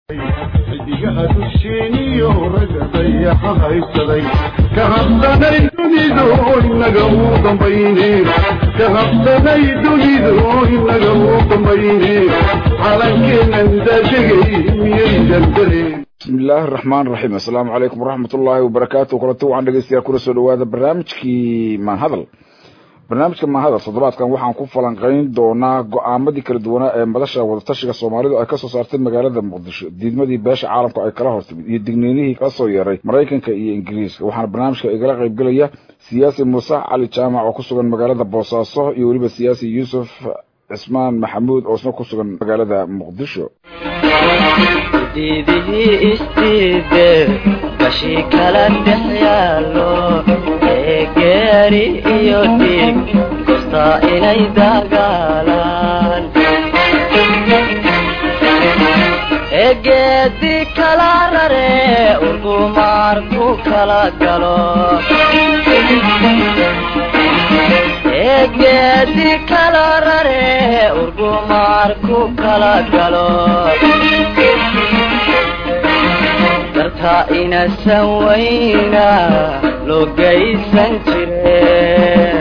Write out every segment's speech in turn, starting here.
xidigaha dusheeniyo ragga dayaxa haysaday ka habsanay dunidu inaga uu dambayne ka habsanay dunidu inaga uu dambayne calankeenan daadegay miyay daldaleen bismi illaahi araxmaan raxiim assalaamu calaykum waraxmat ullaahi wabarakaatu kulanti waxaan dhegeystayaa kuna soo dhawaada barnaamijkii maanhadal barnaamijka maanhadal toddobaadkan waxaan ku falanqayn doonaa go-aamadii kala duwanaa ee madasha wadatashiga soomaalidu ay kasoo saartay magaalada muqdisho diidmadii beesha caalamka ay kala hortimid iyo digniinihii kala soo yeeray maraykanka iyo ingiriiska waxaana barnaamijka igala qaybgelaya siyaasi muuse cali jaamac oo ku sugan magaalada boosaaso iyo weliba siyaasi yuusuf cismaan maxamuud oo isna ku sugan magaalada muqdisho diidihii isdiide bashii kala dhex yaallo ee geeri iyo dhiig gostaa inay dagaalaan ee geedi kala rare urgumaar ku kala galo ee geedi kala rare urgumaar ku kala galo dartaa inasan wayna loo gaysan jire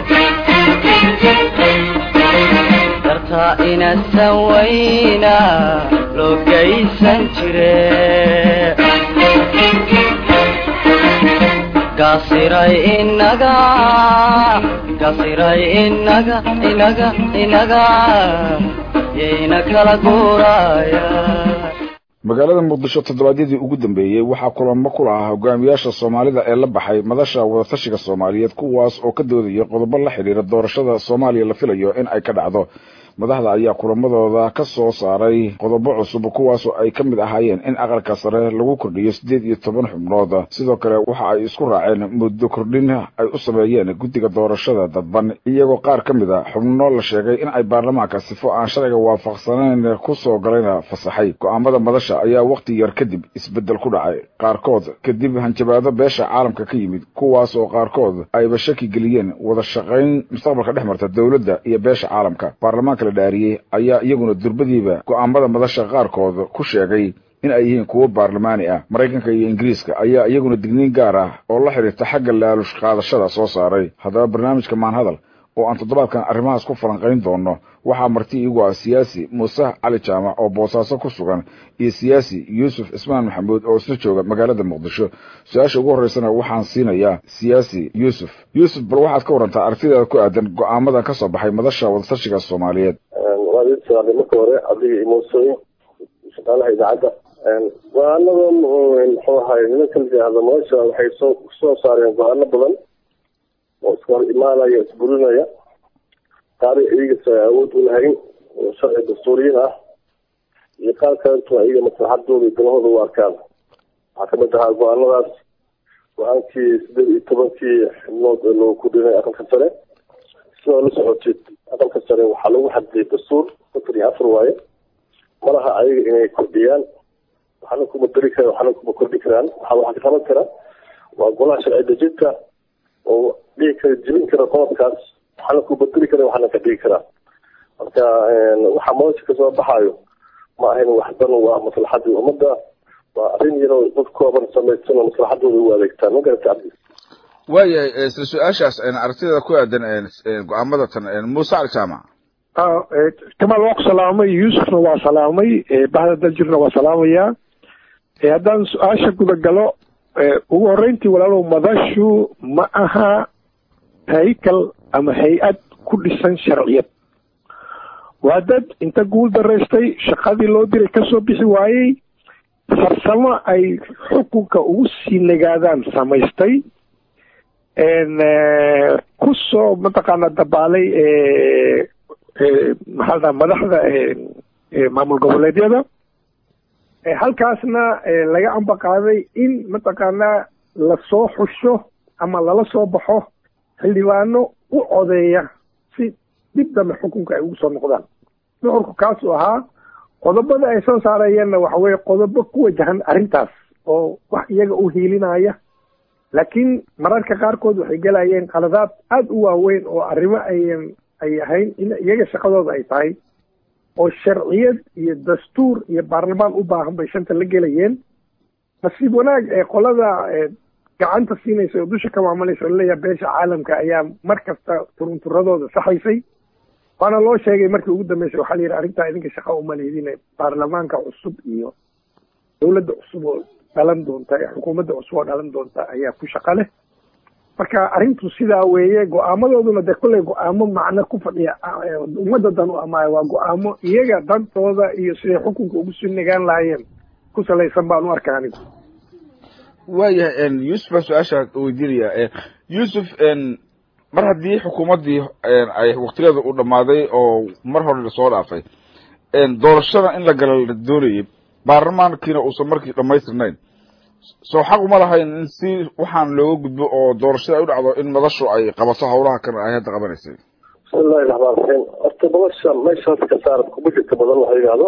dartaa inasan wayna loo gaysan jire gasiray inaga gasiray inaga inaga inaga yayna kala guuraya magaalada muqdisho toddobaadyadii ugu dambeeyey waxaa kulamo ku lahaa hogaamiyaasha soomaalida ee la baxay madasha wadatashiga soomaaliyeed kuwaas oo ka doodaya qodobo la xidhiira doorashada soomaaliya la filayo in ay ka dhacdo madaxda ayaa kulamadooda ka soo saaray qodobo cusub kuwaasoo ay ka mid ahaayeen in aqalka sare lagu kordhiyo siddeed iyo toban xubnood sidoo kale waxa ay isku raaceen muddo kordhin ay u sameeyeen guddiga doorashada dadban iyagoo qaar ka mid a xubno la sheegay in ay baarlamaanka sifo aan sharciga waafaqsanayn ku soo galayna fasaxay go-aamada madasha ayaa wakhti yar kadib isbeddel ku dhacay qaarkood kadib hanjabaado beesha caalamka ka yimid kuwaas oo qaarkood ayba shaki geliyeen wada shaqayn mustaqbalka dhex marta dowladda iyo beesha caalamka baarlamaanka la dhaariyey ayaa iyaguna durbadiiba go-aamada madasha qaarkood ku sheegay in ay yihiin kuwo baarlamaani ah maraykanka iyo ingiriiska ayaa iyaguna digniin gaar ah oo la xidhiirta xagga laalush qaadashada soo saaray haddaba barnaamijka maanhadal oo aan toddobaadkan arrimahaas ku falanqayn doono waxaa marti iigu ah siyaasi muuse cali jaamac oo boosaaso ku sugan iyo siyaasi yuusuf cismaan maxamuud oo isla jooga magaalada muqdisho su-aasha ugu horreysana waxaan siinayaa siyaasi yuusuf yuusuf bal waxaad ka warantaa aragtidaada ku aadan go-aamadan ka soo baxay madasha wadatashiga soomaaliyeed waa idin saaray marka hore adiga iyo muusooyin shaqaalaha idaacadda go-aanada muxuu ahay nimanka la yidhaahda madasha waxay soo soo saareen go-aano badan oo iska hor imaanaya isburinaya qaari iyagas awood u lahayn oo sharci dastuuriyin ah iyo qaar kalentu iyaga maslaxadooda iyo dalahooda u arkaan waxaa kamid ahaa go-aanadaas go-aankii sideed iyo tobankii xibnood ee loo kudhinay aqalka sare sidoo la socotid aqalka sare waxaa lagu xadiyay dastuur afar iyo afar waaye malaha ayaga inay kordhiyaan waxaana kuma dari karaan waxaana kuma kordhi karaan waxaa waxaa ka qaban kara waa golaha sharci dejinta oo dhigi kara jebin kara qodobkaas waxaana ku bedeli kara waxaana ka dhigi karaa marka waxaa madasha kasoo baxaayo ma ahayn wax dan waa maslaxadii ummadda waa arrin yaroo dad kooban samaysan oo maslaxadooda u adeegtaan ma garata cabdi waayahay isla su-aashaas aragtideeda ku aadan go-aamada tan muuse cali jaamac kamaal waa ku salaamay yuusufna waa salaamay bahda daljirna waa salaamayaa haddaan su-aasha guda galo ugu horreyntii walaalow madashu ma aha haykal ama hay-ad ku dhisan sharciyad waa dad inta guul daraystay shaqadii loo diray kasoo bixi waayey farsamo ay xukunka ugu sii nagaadaan samaystay kusoo mataqaana dabaalay maxaa ladhaha madaxda maamul goboleedyada halkaasna laga ambaqaaday in mataqaanaa lasoo xusho ama lala soo baxo xildhibaano u codeeya si dib dambe xukunka ay ugu soo noqdaan nuxurku kaasuu ahaa qodobada ay soo saarayeenna waxa weye qodobo ku wajahan arrintaas oo wax iyaga u hiilinaya laakiin mararka qaarkood waxay gelayeen qaladaad aada u waaweyn oo arrimo ayan ay ahayn in iyaga shaqadooda ay tahay oo sharciyad iyo dastuur iyo baarlamaan u baahan bay shanta la gelayeen nasiib wanaag ee qolada gacanta siinaysa oo dusha ka maamulaysa oo laleeyahay beesha caalamka ayaa mar kasta turunturadooda saxaysay waana loo sheegay markii ugu dambeysay waxaa la yidhi arrintaa idinka shaqa uma lehdine baarlamaanka cusub iyo dowladda cusub oo dhalan doonta ee xukuumadda cusub oo dhalan doonta ayaa ku shaqa leh marka arrintu sidaa weeye go-aamadooduna dee kolley go-aamo macno ku fadhiya ummadda dan u amaayo waa go-aamo iyaga dantooda iyo siday xukunka ugu soo nagaan lahaayeen ku salaysan baan u arkaa anigu waayahay yuusuf baa su-aasha weydiinaya yuusuf mar haddii xukuumaddii ay waktigeeda u dhammaaday oo mar hore lasoo dhaafay doorashada in la gala la doonayay baarlamaankiina uusan markii dhamaystirnayn soo xaq uma lahayn in si waxaan looga gudbo oo doorashada ay u dhacdo in madashu ay qabato hawlaha kan ay hadda qabanaysay bismillahi raxmaan raxiim horta madasha meeshaas ka saaran kuma jirta badan waxa yidhaahdo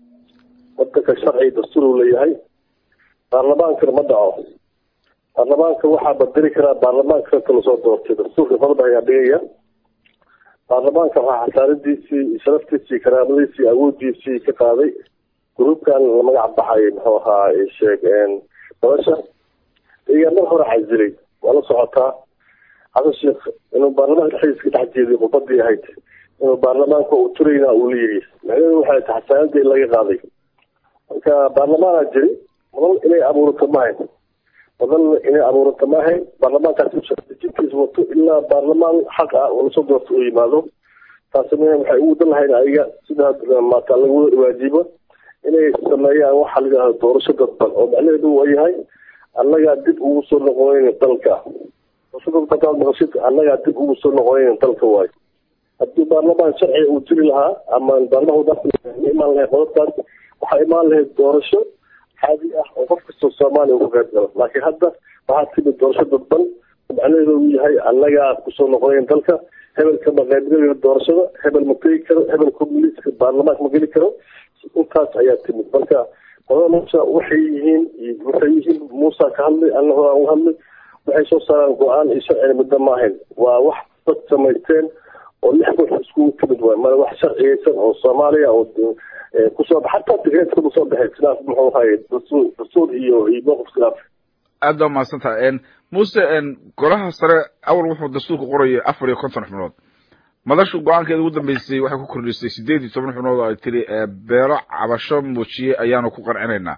wadanka sharci dastuur uu leeyahay baarlamaankana ma dhaco baarlamaanka waxaa badeli karaa baarlamaanka inta lasoo doortay dastuurka qodobka ayaa dhigaya baarlamaanka waxaa xasaaradiisii sharaftiisii karaamadiisii awoodiisii ka qaaday gruubkan la magac baxay muxuu ahaa sheeg madasha iyaa mar hore casilay waa la socotaa xasan sheekh inuu baarlamaanka dhexdiisa ka dhex jeediy khudbadii ahayd inuu baarlamaanka uu turayna uu la yidhi macnaheedu waxay tahay xasaanadii laga qaaday marka baarlamaanaa jiri madal inay abuurato maahayn madal inay abuurato maahayn baarlamaankaas jinkiisa wato ilaa baarlamaan xaq ah oo lasoo doorto uu yimaado taasina waxay ugu dan lahayn ayaga sida maata lagu waajibo inay sameeyaan waxa la yidhahdo doorasho dadban oo macnaheedu waa yahay annagaa dib ugu soo noqonayn dalka doorasho dadban maqashid annagaa dib ugu soo noqonayn dalka waayo haddii baarlamaan sharciga uu jiri lahaa ama baarlamaanka imaan lahayd qodobkaas waxaa imaan lahayd doorasho caadi ah oo qof kastoo soomaaliya uga qayb galo laakiin hadda waxaa timid doorasho dadban macnaheedu uu yahay annagaa kusoo noqonayn dalka hebelka ma qaybgalayo doorashada hebel ma tegi karo hebel communitska baarlamaanka ma geli karo intaas ayaa timid marka qodada meesha waxay yihiin waxay yihiin muusa ka hadlay anna hore aan uga hadlay waxay soo saaraan go-aan iyo sharcina muddo maahayn waa wax dad samaysteen oo lix koox iskugu timid waay mana wax sharciyeysan oo soomaaliya oo kusoo xataa tigreedka kusoo baxay khilaaf muxuu ahaye dastuur dastuur iyo iyo mowqif khilaaf aad baa mahadsan tahay muse golaha sare awal wuxuu dastuurka qorayay afar iyo konton xubnood madashu go-aankeeda ugu dambeysay waxay ku kordhisay sideed iyo toban xubnood oo ay tiri beelo cabasho muujiye ayaanu ku qancinaynaa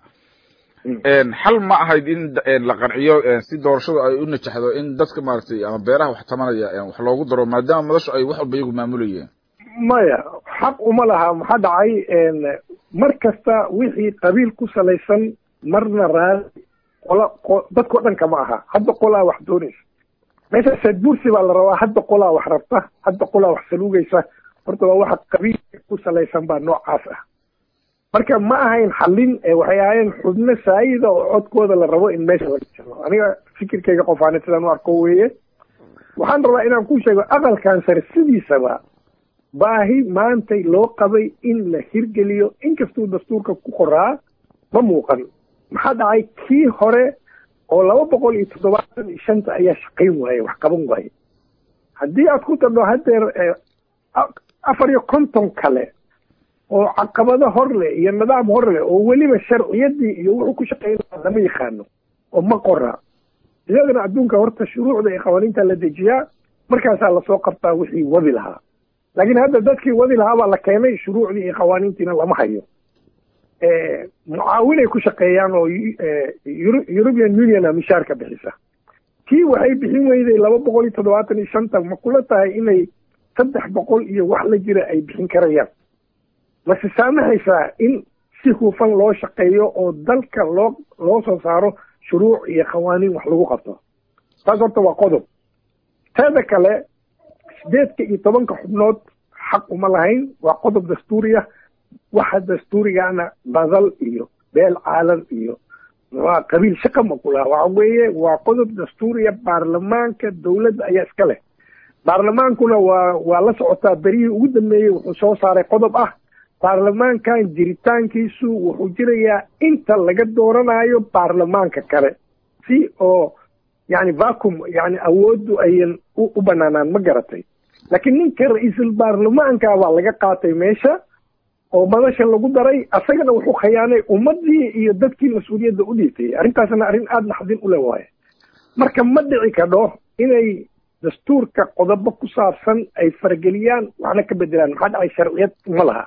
xal ma ahayd in la qanciyo si doorashadu ay u najaxdo in dadka maaragtay ama beeraha wax tamanaya wax loogu daro maadaama madashu ay wax walba iyagu maamulayeen maya xaq uma laha maxaa dhacay mar kasta wixii qabiil ku salaysan marna raali qola dadkao dhan kama aha hadda qolaa wax doonaysa meesha sayd bursi baa la rabaa hadda qolaa wax rabta hadda qolaa wax saluugaysa horta waa waxa qabiilka ku salaysan baa noocaas ah marka ma ahayn xallin waxay ahaayeen xubno saayida oo codkooda la rabo in meesha laga jaro aniga fikirkayga qofaane sidaan u arko weeye waxaan rabaa inaan ku sheego aqalkan sare sidiisaba baahi maantay loo qabay in la hirgeliyo inkastuu dastuurka ku qoraa ma muuqan maxaa dhacay kii hore oo laba boqol iyo toddobaatan iyo shanta ayaa shaqayn waaye wax qaban waaye haddii aad ku tadho haddeer afar iyo konton kale oo caqabado hor leh iyo nidaam hor leh oo weliba sharciyadii iyo wuxuu ku shaqaynaa lama yaqaano oo ma qora iyadana adduunka horta shuruucda iyo qawaaniinta la dejiyaa markaasaa lasoo qabtaa wixii wadi lahaa laakiin hadda dadkii wadi lahaa baa la keenay shuruucdii iyo qawaaniintiina lama hayo mucaawinay ku shaqeeyaan oo european union a mishaarka bixisa tii waxay bixin weyday laba boqol iyo toddobaatan iyo shanta ma kula tahay inay saddex boqol iyo wax la jira ay bixin karayaan mase saamaxaysaa in si hufan loo shaqeeyo oo dalka loo loo soo saaro shuruuc iyo qawaaniin wax lagu qabto taas horta waa qodob teeda kale sideedka iyo tobanka xubnood xaq uma lahayn waa qodob dastuuriya waxa dastuurigana badal iyo beel caalan iyo waa qabiil shaqa ma kulaha waxa weeye waa qodob dastuuriya baarlamaanka dowladda ayaa iska leh baarlamaankuna waa waa la socotaa berihii ugu dambeeyey wuxuu soo saaray qodob ah baarlamaankan jiritaankiisu wuxuu jirayaa inta laga dooranayo baarlamaanka kale si oo yani vacum yani awooddu ayan u banaanaan ma garatay laakiin ninka ra-iisul baarlamaanka baa laga qaatay meesha oo madasha lagu daray asagana wuxuu khayaanay ummadii iyo dadkii mas-uuliyadda u dhiibtay arrintaasna arrin aada naxdin u leh waaye marka ma dhici kadho inay dastuurka qodobo ku saabsan ay farageliyaan waxna ka bedelaan maxaa dhacay sharciyad ma laha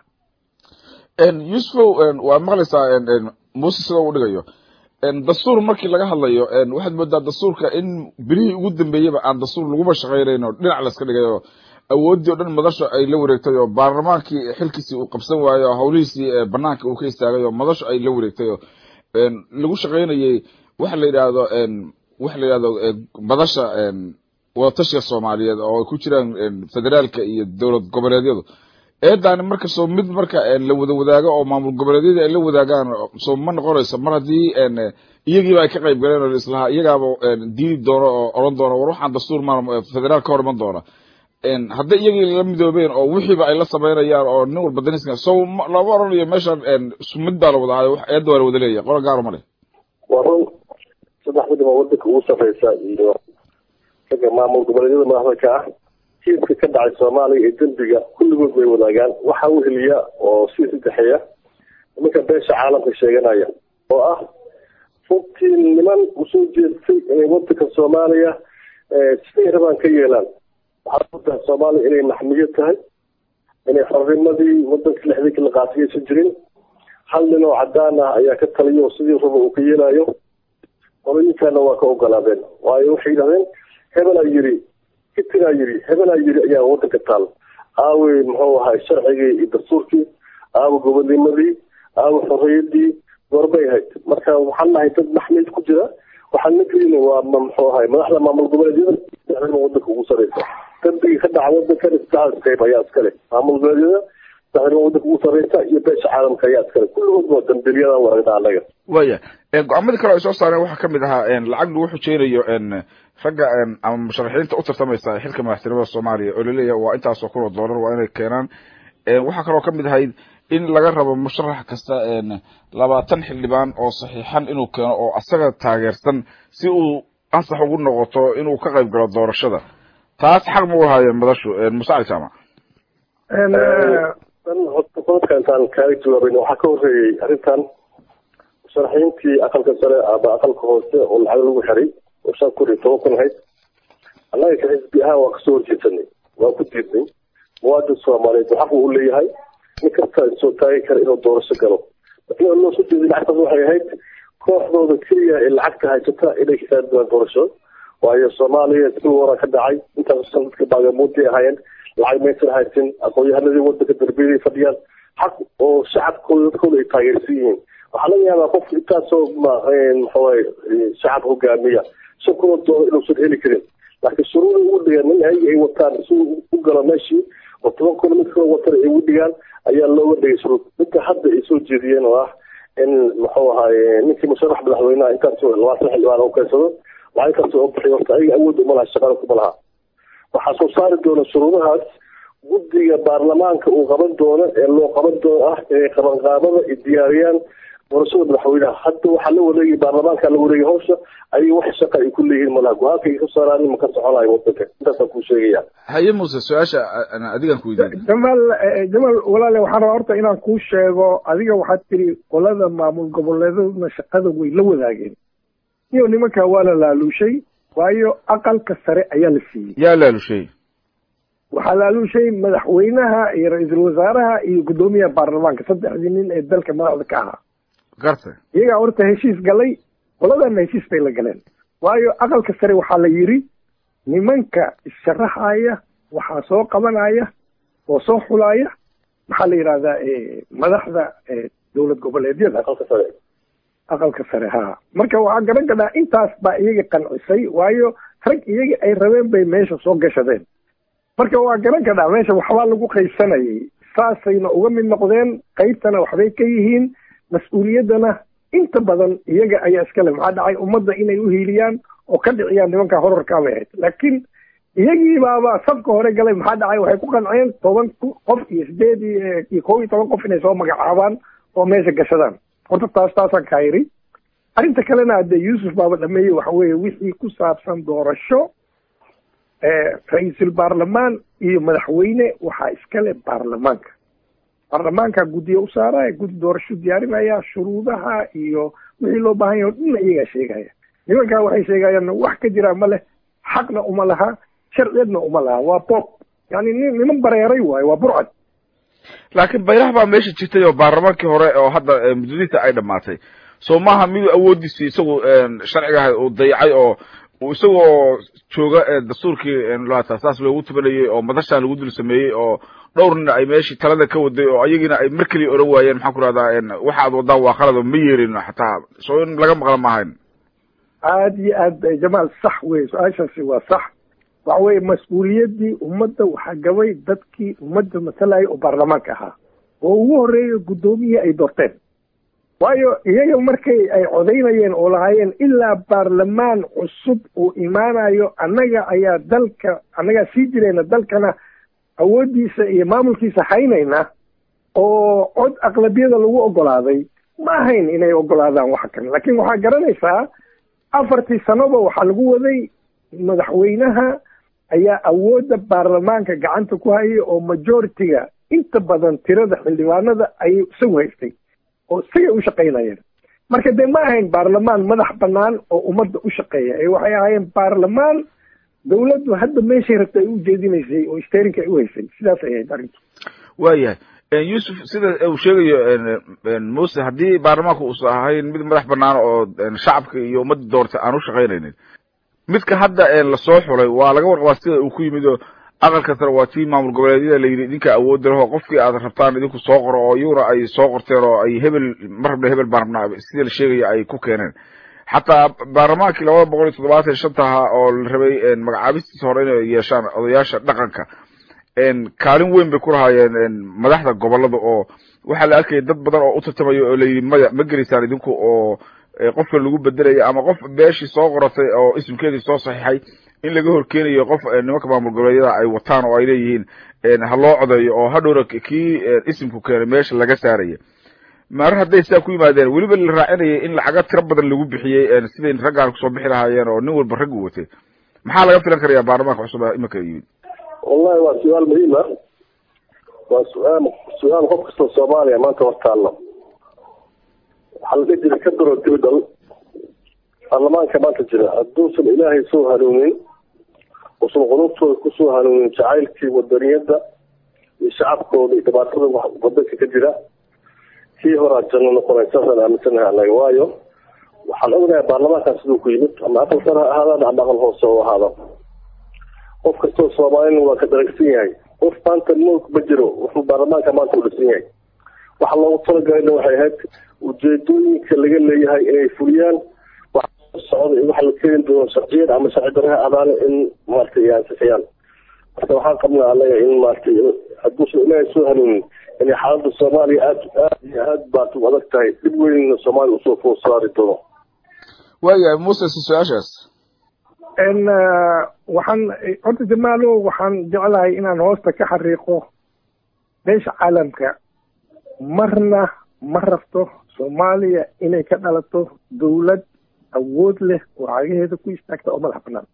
yusufow waa maqlaysaa muuse sida uu dhigayo dastuur markii laga hadlayo waxaad moodaa dastuurka in berihii ugu dambeeyaba aan dastuur laguma shaqaynayn oo dhinac la iska dhigayo awooddii o dhan madasha ay la wareegtay oo baarlamaankii xilkiisii uu qabsan waayo oo hawlihiisii banaanka uu ka istaagay oo madasha ay la wareegtay oo lagu shaqaynayay waxa la yidhaahdo waxa la yidhahdo madasha wadatashiga soomaaliyeed oo ay ku jiraan federaalka iyo dowlad goboleedyadu eedaani marka soo mid marka la wada wadaago oo maamul goboleedyadii ay la wadaagaan soo ma noqonayso mar haddii iyagiiba ay ka qayb galeen oo islahaa iyagaaba diidi doono oo odhan doono war waxaan dastuur ma federaal ka hor iman doona hadday iyagii la midoobeen oo wixiiba ay la samaynayaan oo nin walba daniska so lama oranayo meeshan mid baa la wada hayo eedda waa la wada leeyahay qola gaaro ma leh waa run saddex midaba wadanka ugu sarreysa iyo ragga maamul goboleedyada madaxda ka ah kiiska ka dhacay soomaaliya iyo dembiga kulligood bay wadaagaan waxa u heliya oo sii saddexeeya nimanka beesha caalamka sheeganaya oo ah runtii niman usoo jeestay inay wadanka soomaaliya siday rabaan ka yeelaan waxaa udahay soomaaliya inay maxmiyo tahay inay xornimadii wadanka lixdii la qaasiyaysan jirin hal nin oo cadaan ah ayaa ka taliya oo sidii raba uu ka yeelayo qolooyinkaana waa ka ogolaadeen waayo waxay yidhahdeen hebelaa yiri kitinaa yiri hebelaa yiri ayaa wadanka taal aawey muxuu ahay sharcigii iyo dastuurkii aawa gobonimadii aawa xorriyadii goorbay ahayd marka waxaan nahay dad maxmid ku jira waxaan nagelina waa muxuu ahay madaxda maamul goboleedyada wadanka ugu sareysa dambiga ka dhaca wadankan saddexdaas qayb ayaa iskale maamul goboleedyada saxirma wadanka ugu sareysa iyo beesha caalamka ayaa iskale kulligood waa dambilyadan waragna anaga waya go-aamadii kale ay soo saareen waxaa kamid ahaa lacag lagu xujeynayo ragga ama musharaxiinta u tartamaysa xilka madaxtinimada soomaaliya oo laleeyahay waa intaasoo kun oo doolar waa inay keenaan waxaa kaloo kamid ahayd in laga rabo musharax kasta labaatan xildhibaan oo saxiixan inuu keeno oo asaga taageersan si uu ansax ugu noqoto inuu ka qayb galo doorashada taas xaq ma u lahaayeen madashu muse cali jaamac qodobka intaan kaaga jawaabayn waxaa ka horreeyey arrintan musharaxiintii aqalka sare ama aqalka hoose oo lacag lagu xiray oo shan kun iyo toban kun ahayd annaga ka xisbi ahaan waa kasoo horjeesanay waa ku diidnay muwaadin soomaaliyeed xaq uu leeyahay nin kasta soo taagi kara inuu doorasho galo laakiin loo soo jeeday lacagtaas waxay ahayd kooxdooda keliya ee lacagta haysata inay ka saadbaan doorasho waayo soomaaliya si wara ka dhacay intaas san dadka baagamuuday ahaayeen lacag maysan haysin aqoon-yahanadii wadanka darbiyada fadhiyaan xaq oo shacabkooda dadkooda ay taageersan yihiin waxaa laga yaabaa qof intaasoo maxawaye shacab hogaamiya shan kunoo doolar inuusan heli karin laakiin shuruuda ugu dhigaan nin ayaga ay wataan si u galo meeshii oo toban kun mid kaloo watana ay ugu dhigaan ayaa looga dhigay shuruud midka hadda ay soo jeediyeen oo ah in muxuu ahaye ninkii musharax madaxweynaha intaas labaatan xildhibaan u keensado lacagtaas oo bixiy horta ayaga awood uma laha shaqada kuma laha waxaa soo saari doona shuruudahaas guddiga baarlamaanka uu qaban doono ee loo qaban doono ah inay qabanqaabada ay diyaariyaan doorashada madaxweynaha hadda waxaa la wareegay baarlamaanka la wareegay hawsha ayay wax shaqa ay ku leeyihiin malaha go-aanka ay ka saaraan ma ka soconayo wadanka intaasaan kuu sheegaya haye muuse su-aasha adigan ku weydiin jamaal jamaal walaale waxaan rabaa horta inaan kuu sheego adiga waxaad tiri qolada maamul goboleedaduna shaqada way la wadaageen iyo nimanka waa la laaluushay waayo aqalka sare ayaa la siiyey yaa laalushay waxaa laaluushay madaxweynaha iyo ra-iisul wasaaraha iyo guddoomiyaha baarlamaanka saddexdii nin ee dalka madaxda ka ahaa garta iyagaa horta heshiis galay qoladana heshiis bay la galeen waayo aqalka sare waxaa la yidhi nimanka issharaxaya waxaa soo qabanaya oo soo xulaya maxaa la yidhahdaa madaxda dowlad goboleedyada aqalka sare aqalka sare ha marka waxaa garan gadhaa intaas baa iyaga qancisay waayo rag iyaga ay rabeen bay meesha soo gashadeen marka waa garan gadhaa meesha waxbaa lagu qaybsanayay saasayna uga mid noqdeen qaybtana waxbay ka yihiin mas-uuliyaddana inta badan iyaga ayaa iskale maxaa dhacay ummadda inay u hiiliyaan oo ka dhiciyaan nimanka horarkaa bay ahayd laakiin iyagii baaba safka hore galay maxaa dhacay waxay ku qanceen toban qof iyo sideed iyo kow iyo toban qof inay soo magacaabaan oo meesha gashadaan horta taas taasaan kaa yidhi arrinta kalena hadee yuusuf baaba dhameeyey waxa weeye wixii ku saabsan doorasho ra-iisul baarlamaan iyo madaxweyne waxaa iskale baarlamaanka baarlamaanka guddiya u saaraya guddi doorasho diyaarinaya shuruudaha iyo wixii loo baahan yahay o dhanna iyagaa sheegaya nimankaa waxay sheegayaan wax ka jira ma leh xaqna uma laha sharciyeedna uma laha waa bob yani nin niman bareeray waayo waa burcad laakiin baylaha baa meesha jirtay oo baarlamaankii hore oo hadda muddadiisa ay dhamaatay soo maaha miduu awoodiisi isagu sharciga ahay uu dayacay oo uu isagoo jooga dastuurkii saas loogu tubanayay oo madashaan lagu dul sameeyey oo dhowrna ay meeshii talada ka waday oo ayagiina ay mar keliya oran waayeen maxaan ku rahdaa waxa aad wadaan waa khalad oo ma yeerin xataa soo in laga maqla maahayn aada iyo aad jamaal sax wey su-aashaasi waa sax waxa weye mas-uuliyaddii ummadda waxaa gabay dadkii ummadda masalayay oo baarlamaanka ahaa oo ugu horreeya guddoomiyihii ay doorteen waayo iyaga markay ay codaynayeen oo lahaayeen ilaa baarlamaan cusub uu imaanayo annaga ayaa dalka annagaa sii jirayna dalkana awooddiisa iyo maamulkiisa haynayna oo cod aqlabiyada lagu ogolaaday ma ahayn inay ogolaadaan waxa kale laakiin waxaa garanaysaa afartii sanoba waxaa lagu waday madaxweynaha ayaa awoodda baarlamaanka gacanta ku hayay oo majority-ga inta badan tirada xildhibaanada ayay isagu haystay oo isagay u shaqaynayeen marka dee ma ahayn baarlamaan madax bannaan oo ummadda u shaqeeya ee waxay ahaayeen baarlamaan dawladdu hadda meeshay rabta ay u jeedinaysay oo sterinka ay u haysay sidaas ay ahayd arrintu waayahay yuusuf sida uu sheegayo muse haddii baarlamaanku uusan ahayn mid madax banaan oo shacabka iyo ummadda doortay aan u shaqaynaynin midka hadda lasoo xulay waa laga warqabaa sida uu ku yimid oo aqalka sare waa tii maamul goboleedyada layidhi idinka awoodda leho qofkii aad rabtaan idinku soo qoro oo iyaguna ay soo qorteen oo ay hebel ma rabna hebel baan rabnaa sida la sheegaya ay ku keeneen xataa baarlamaankii labada boqol iyo toddobaatan iyo shanta ahaa oo la rabay magacaabistiisa hore inay yeeshaan odayaasha dhaqanka kaalin weyn bay ku lahaayeen madaxda gobolada oo waxaa la arkaya dad badan oo u tartamayo oo layidhi maya ma gelaysaan idinku oo qofkan lagu bedelaya ama qof beeshii soo qoratay oo ismkeedii soo saxiixay in laga horkeenayo qof nimanka maamul goboleedyada ay wataan oo ay leeyihiin ha loo codeeyo oo hadhowna kii isimku keenay meesha laga saaraya mar hadday sidaa ku yimaadeen weliba la raacinayay in lacaga tiro badan lagu bixiyey siday raggaan kusoo bixi lahaayeen oo nin walba raggu watay maxaa laga filan karaya baarlamaanka cusub imanka yimid wallahi waa su-aal muhiim ah waa su-aal su-aal qof kastoo soomaaliya maanta hortaalla waxaa la dhihi jiray ka daro dibdal baarlamaanka maanta jira hadduusan ilaahay soo hanuunin usan qulubtooda kusoo hanuunin jacaylkii wadaniyadda iyo shacabkooda iyo dhibaatada wadanka ka jira kii horaa janno noqonay saasaan aaminsanahay anaga waayo waxaan ognahay baarlamaankan siduu ku yimid ama aqal sare ha ahaadaan ama aqal hoose u ahaada qof kastoo soomaalina waa ka daragsan yahay qof maanta mulk ma jiro wuxuu baarlamaanka maanta u dhisan yahay waxa loogu talagalayna waxay ahayd ujeedooyinka laga leeyahay inay fuliyaan socda iyo waxa la keeni doono sharciyad ama sharci daraha adaale in maaragtay ay ansixiyaan marka waxaan qabnaa anaga in maaragtay hadduusan ilaahay soo hanuunin inay xaaladda soomaaliya aad aad iyo aad baad u adag tahay dib weynna soomaaliya usoo food saari doono waayahay muse si su-aashaas n waxaan horta jamaalo waxaan jeclahay inaan hoosta ka xariiqo beesha caalamka marna ma rabto soomaaliya inay ka dhalato dawlad awood leh oo cagaheeda ku istaagta oo madax banaan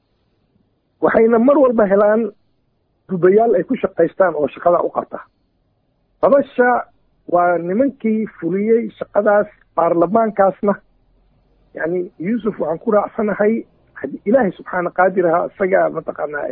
waxayna mar walba helaan dubayaal ay ku shaqaystaan oo shaqada u qabta babasha waa nimankii fuliyey shaqadaas baarlamaankaasna yani yuusuf waxaan ku raacsanahay haddii ilaahay subxaana qaadir ahaa isagaa mataqaanaa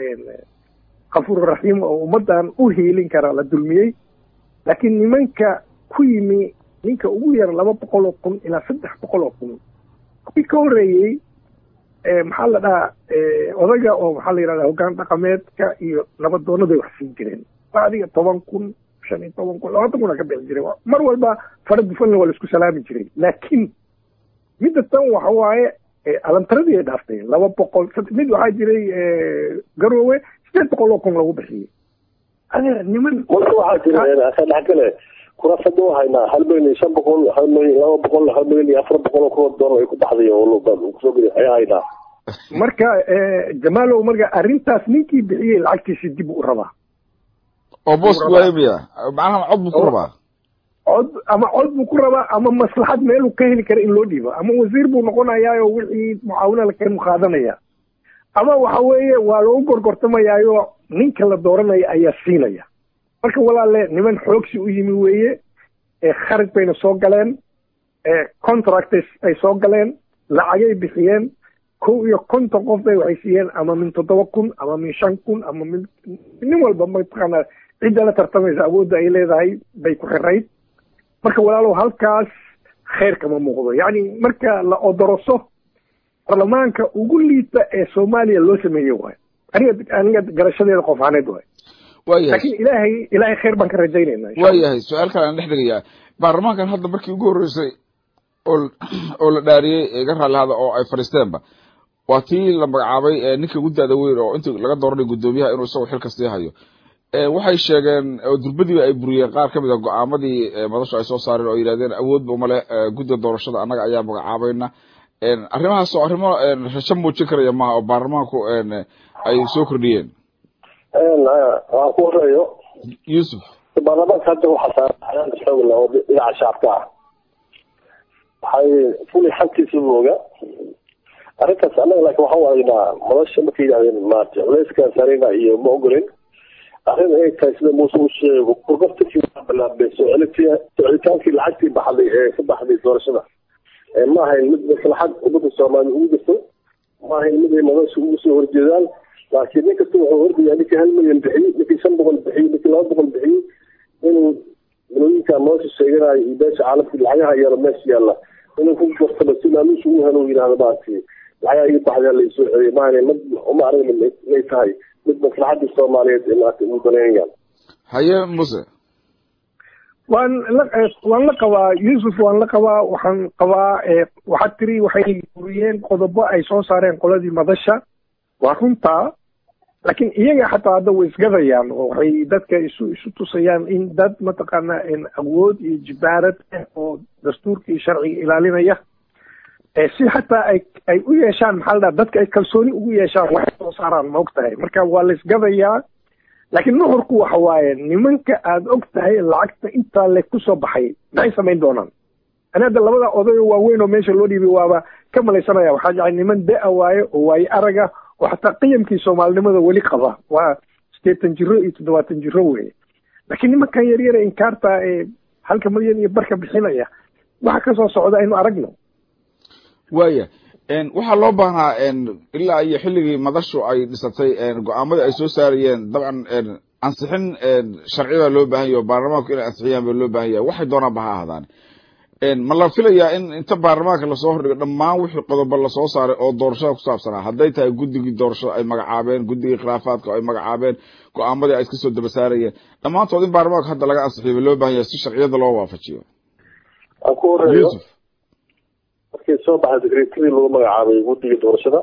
kafuur raxiim oo ummaddan u hiilin kara la dulmiyey laakiin nimanka ku yimi ninka ugu yar laba boqol oo kun ilaa saddex boqol oo kun kuwii ka horreeyey maxaa la dhahaa odaga oo maxaa la yidhahdaa hoggaan dhaqameedka iyo nabadoonaday wax siin jireen waa adiga toban kun shan iyo toban kun labaatan kuna ka bixi jiray mar walba fara dufanna waa la isku salaami jiray laakiin midda tan waxa waaye alantaradii ay dhaaftay laba boqol mid waxaa jiray garoowe sideed boqol oo kun lagu bixiyey adeer niman marka waxaa jira ka dhexgale kurafada u haynaa hal milyan iyo shan boqol hal milyan laba boqol hal milyan iyo afar boqol oo kuwa doolar ay ku baxday oo kusoo geli ayaa haynaa marka jamaalow marka arrintaas ninkii bixiyey lacagtiisi dib u rabaa oo booska waaymiya macnaha cod buu ku rabaa cod ama cod buu ku rabaa ama maslaxad meeluu ka heli kara in loo dhiibo ama wasiir buu noqonayaayo wixii mucaawina la keenu qaadanaya ama waxa weeye waa lagu gorgortamayaayo ninka la dooranaya ayaa siinaya marka walaale niman xoogsi u yimi weeye kharaj bayna soo galeen contract ay soo galeen lacagay bixiyeen kow iyo konton qof bay waxay siiyeen ama min toddoba kun ama min shan kun ama min nin walba mataqaanaa cidda la tartamaysa awoodda ay leedahay bay ku xirayd marka walaalow halkaas khayr kama muuqdo yacni marka la odoroso baarlamaanka ugu liita ee soomaaliya loo sameeyey waayo aniga aniga garashadeeda qof ahaaneed waayo waayahay laakiin ilaahay ilaahay khayr baan ka rajaynayna insha Allah. waayahay su-aal kale aan dhex dhigayaa baarlamaankan hadda markii ugu horreysay oo oo la dhaariyey iga raalli hada oo ay fadhiisteenba waa tii la magacaabay ee ninka ugu da-da weyn oo intii laga dooranay guddoomiyaha inuu isagu xilka sii hayo ee waxay sheegeen oo durbadiiba ay buriyeen qaar ka mid a go-aamadii ee madashu ay soo saareen oo yidhahdeen awoodba umale guddiga doorashada annaga ayaa magacaabayna arrimahaas oo arrimo rajo muujin karaya maaha oo baarlamaanku ay soo kordhiyeen waan ku horeeyo yuusuf baarlamaanka hadda waxaa saaran xayaanka xoogla oo dhinaca shacabka ah waxay fuli xagtiisa mooga arrintaas annaga laakiin waxaan aragnaa madasha markay yidhahdeen maarata culeyskaa sarina iyo ma ogolin arrin ay tahay sida muuse uu sheego kurgaftikii waa bilaabay soo celitii socitaankii lacagtii baxday ee ka baxday doorashada ma ahayn mid maslaxad ummadda soomaaliya ugu jirto ma ahayn mid ay madasha ugu soo horjeedaan laakiin nin kasta wuxuu hordayaa ninkii hal milyan bixiyey ninkii shan boqol bixiyey ninkii laba boqol bixiyey inuu milooyinka nolosha sheeganayo iyo beesha caalamka lacagaha yaro meesha yaalla inuu ku gartaba si maamuusha ugu helo yidhahdo maaragtay lacagaha ii baxdaa laysoo celiyay maahane mid uma aragna inay tahay mid maslaxadda soomaaliyeed ee maaragtay ugu danaynayaan haye muse waan la waan la qabaa yuusuf waan la qabaa waxaan qabaa waxaad tiri waxay buriyeen qodobo ay soo saareen qoladii madasha waa runtaa laakiin iyaga xataa hadda way isgadayaan oo waxay dadka isu isu tusayaan in dad mataqaana awood iyo jibaarad ah oo dastuurka iyo sharciga ilaalinaya si xataa ay ay u yeeshaan maxaa la dhaha dadka ay kalsooni ugu yeeshaan waxay soo saaraan ma og tahay marka waa la isgadayaa laakiin nuxurku waxa waaye nimanka aada og tahay lacagta intaa le kusoo baxay maxay samayn doonaan ani hadda labada odayo waaweyn oo meesha loo dhiibay waaba ka malaysanaya waxaa jecay niman da-a waaye oo waaye araga oo xataa qiyamkii soomaalinimada weli qaba waa sideetan jiro iyo toddobaatan jiro weye laakiin nimankan yaryara inkaarta ee halka milyan iyo barka bixinaya waxa kasoo socda aynu aragno waaya waxaa loo baahnaa ilaa iyo xilligii madashu ay dhisatay go-aamadii ay soo saarayeen dabcan ansixin sharci baa loo baahan yahy o baarlamaanku inay ansixiyaan baa loo baahan yahay waxay doonaanba ha ahaadaan ma la filayaa in inta baarlamaanka lasoo hordhigo dhammaan wixii qodobo lasoo saaray oo doorashada ku saabsanaa hadday tahay guddigii doorashada ay magacaabeen guddigii khilaafaadka ay magacaabeen go-aamadii ay iska soo daba saarayeen dhammaantood in baarlamaanka hadda laga ansixiyo ba loo baahan yahay si sharciyada loo waafajiyo aan ku horeeyo yuusuf markii soo baxay secretary lagu magacaabay guddiga doorashada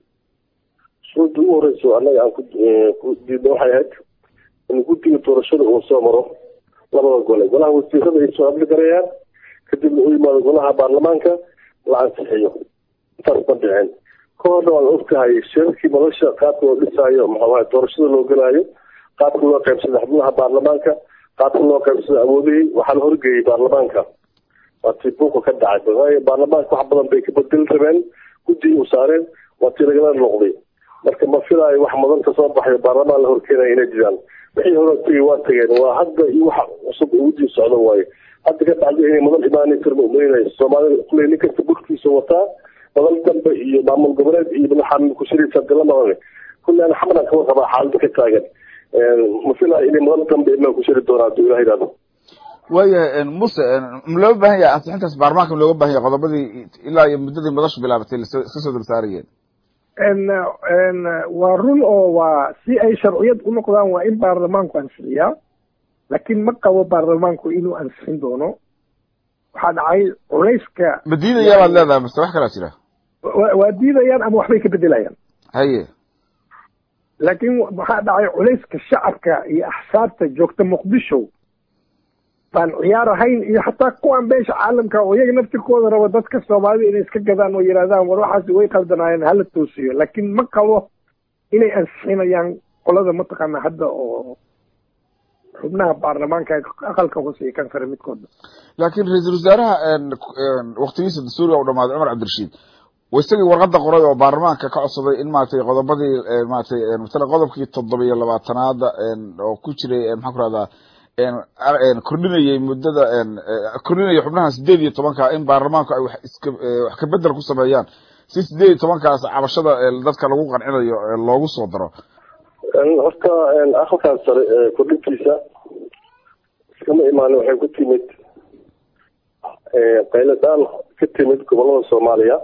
shuruudda ugu horeyso annaga aan ku diidna waxay ahayd in guddiga doorashada uu soo maro labada gole golaha wasiirada ay soo hadli garayaan kadibna u yimaado golaha baarlamaanka la ansixiyo intaas ma dhicin ka horna waad ogtahay shirarkii madasha qaabka loo dhisaayo maxaa doorashada loo gelaayo qaabka loo qaybsada xubnaha baarlamaanka qaabka loo qaybsada awoodihii waxaa la horgeeyey baarlamaanka waa tii buuqa ka dhacay waayo baarlamaanka wax badan bay ka bedeli rabeen guddigii u saareen waa tii lagala noqday marka ma filaayo wax madan ka soo baxayo baarlamaan la horkeenaya inay jiraan wixii hore tegey waa tageen waa hadda iyo wax cusub guddiga socda waayo hadda ka bacdi inay madan imaanaysa ma umaynayso soomaalida kuley nin kasta burkiisa wataa madan dambe iyo maamul goboleed iyo madaxa kushiriisa gala madan kulli aan xamran kama qabaa xaaladda ka taagan ma filaayo inay madan dambe imaan ku shiri doonaa hadduu ilaha yidhahdo waayahay muse ma looga baahan yahay ansixintaas baarlamaanka ma looga baahan yahay qodobadii ilaa iyo muddadii madashu bilaabatay iska soo daba saarayeen waa run oo waa si ay sharciyad u noqdaan waa in baarlamaanku ansixiyaa laakiin ma qabo baarlamaanku inuu ansixin doono waxaa dhacay culayska ma diidaya baad leedahay mase wax kalaa jira waa diidayaan ama waxbay ka bedelayaan haye laakiin waxaa dhacay culayska shacabka iyo axsaabta joogta muqdisho baan ciyaar ahayn iyo xataa kuwan beesha caalamka oo iyaga naftirkooda raba dadka soomaalida inay iska gadaan oo yidhahdaan war waxaasi way qaldanaayeen hala toosiyo laakiin ma qabo inay ansixinayaan qolada mataqaana hadda oo xubnaha baarlamaanka aqalka hoose iyo kan sare midkooda laakiin ra-iisul wasaaraha waktigiisa dastuuriga u dhamaaday cumar cabdirashiid isagii warqadda qoray oo baarlamaanka ka codsaday in maratay qodobadii maratay matala qodobkii toddoba iyo labaatanaada oo ku jiray maxaan ku rahdaa kordhinayay muddada kordhinaya xubnaha sideed iyo tobanka in baarlamaanku ay wax iska wax kabedel ku sameeyaan si sideed iyo tobankaas cabashada dadka lagu qancinayo loogu soo daro horta aqalkan sare kordhintiisa iskama imaanin waxay ku timid qayladaan ka timid gobolada soomaaliya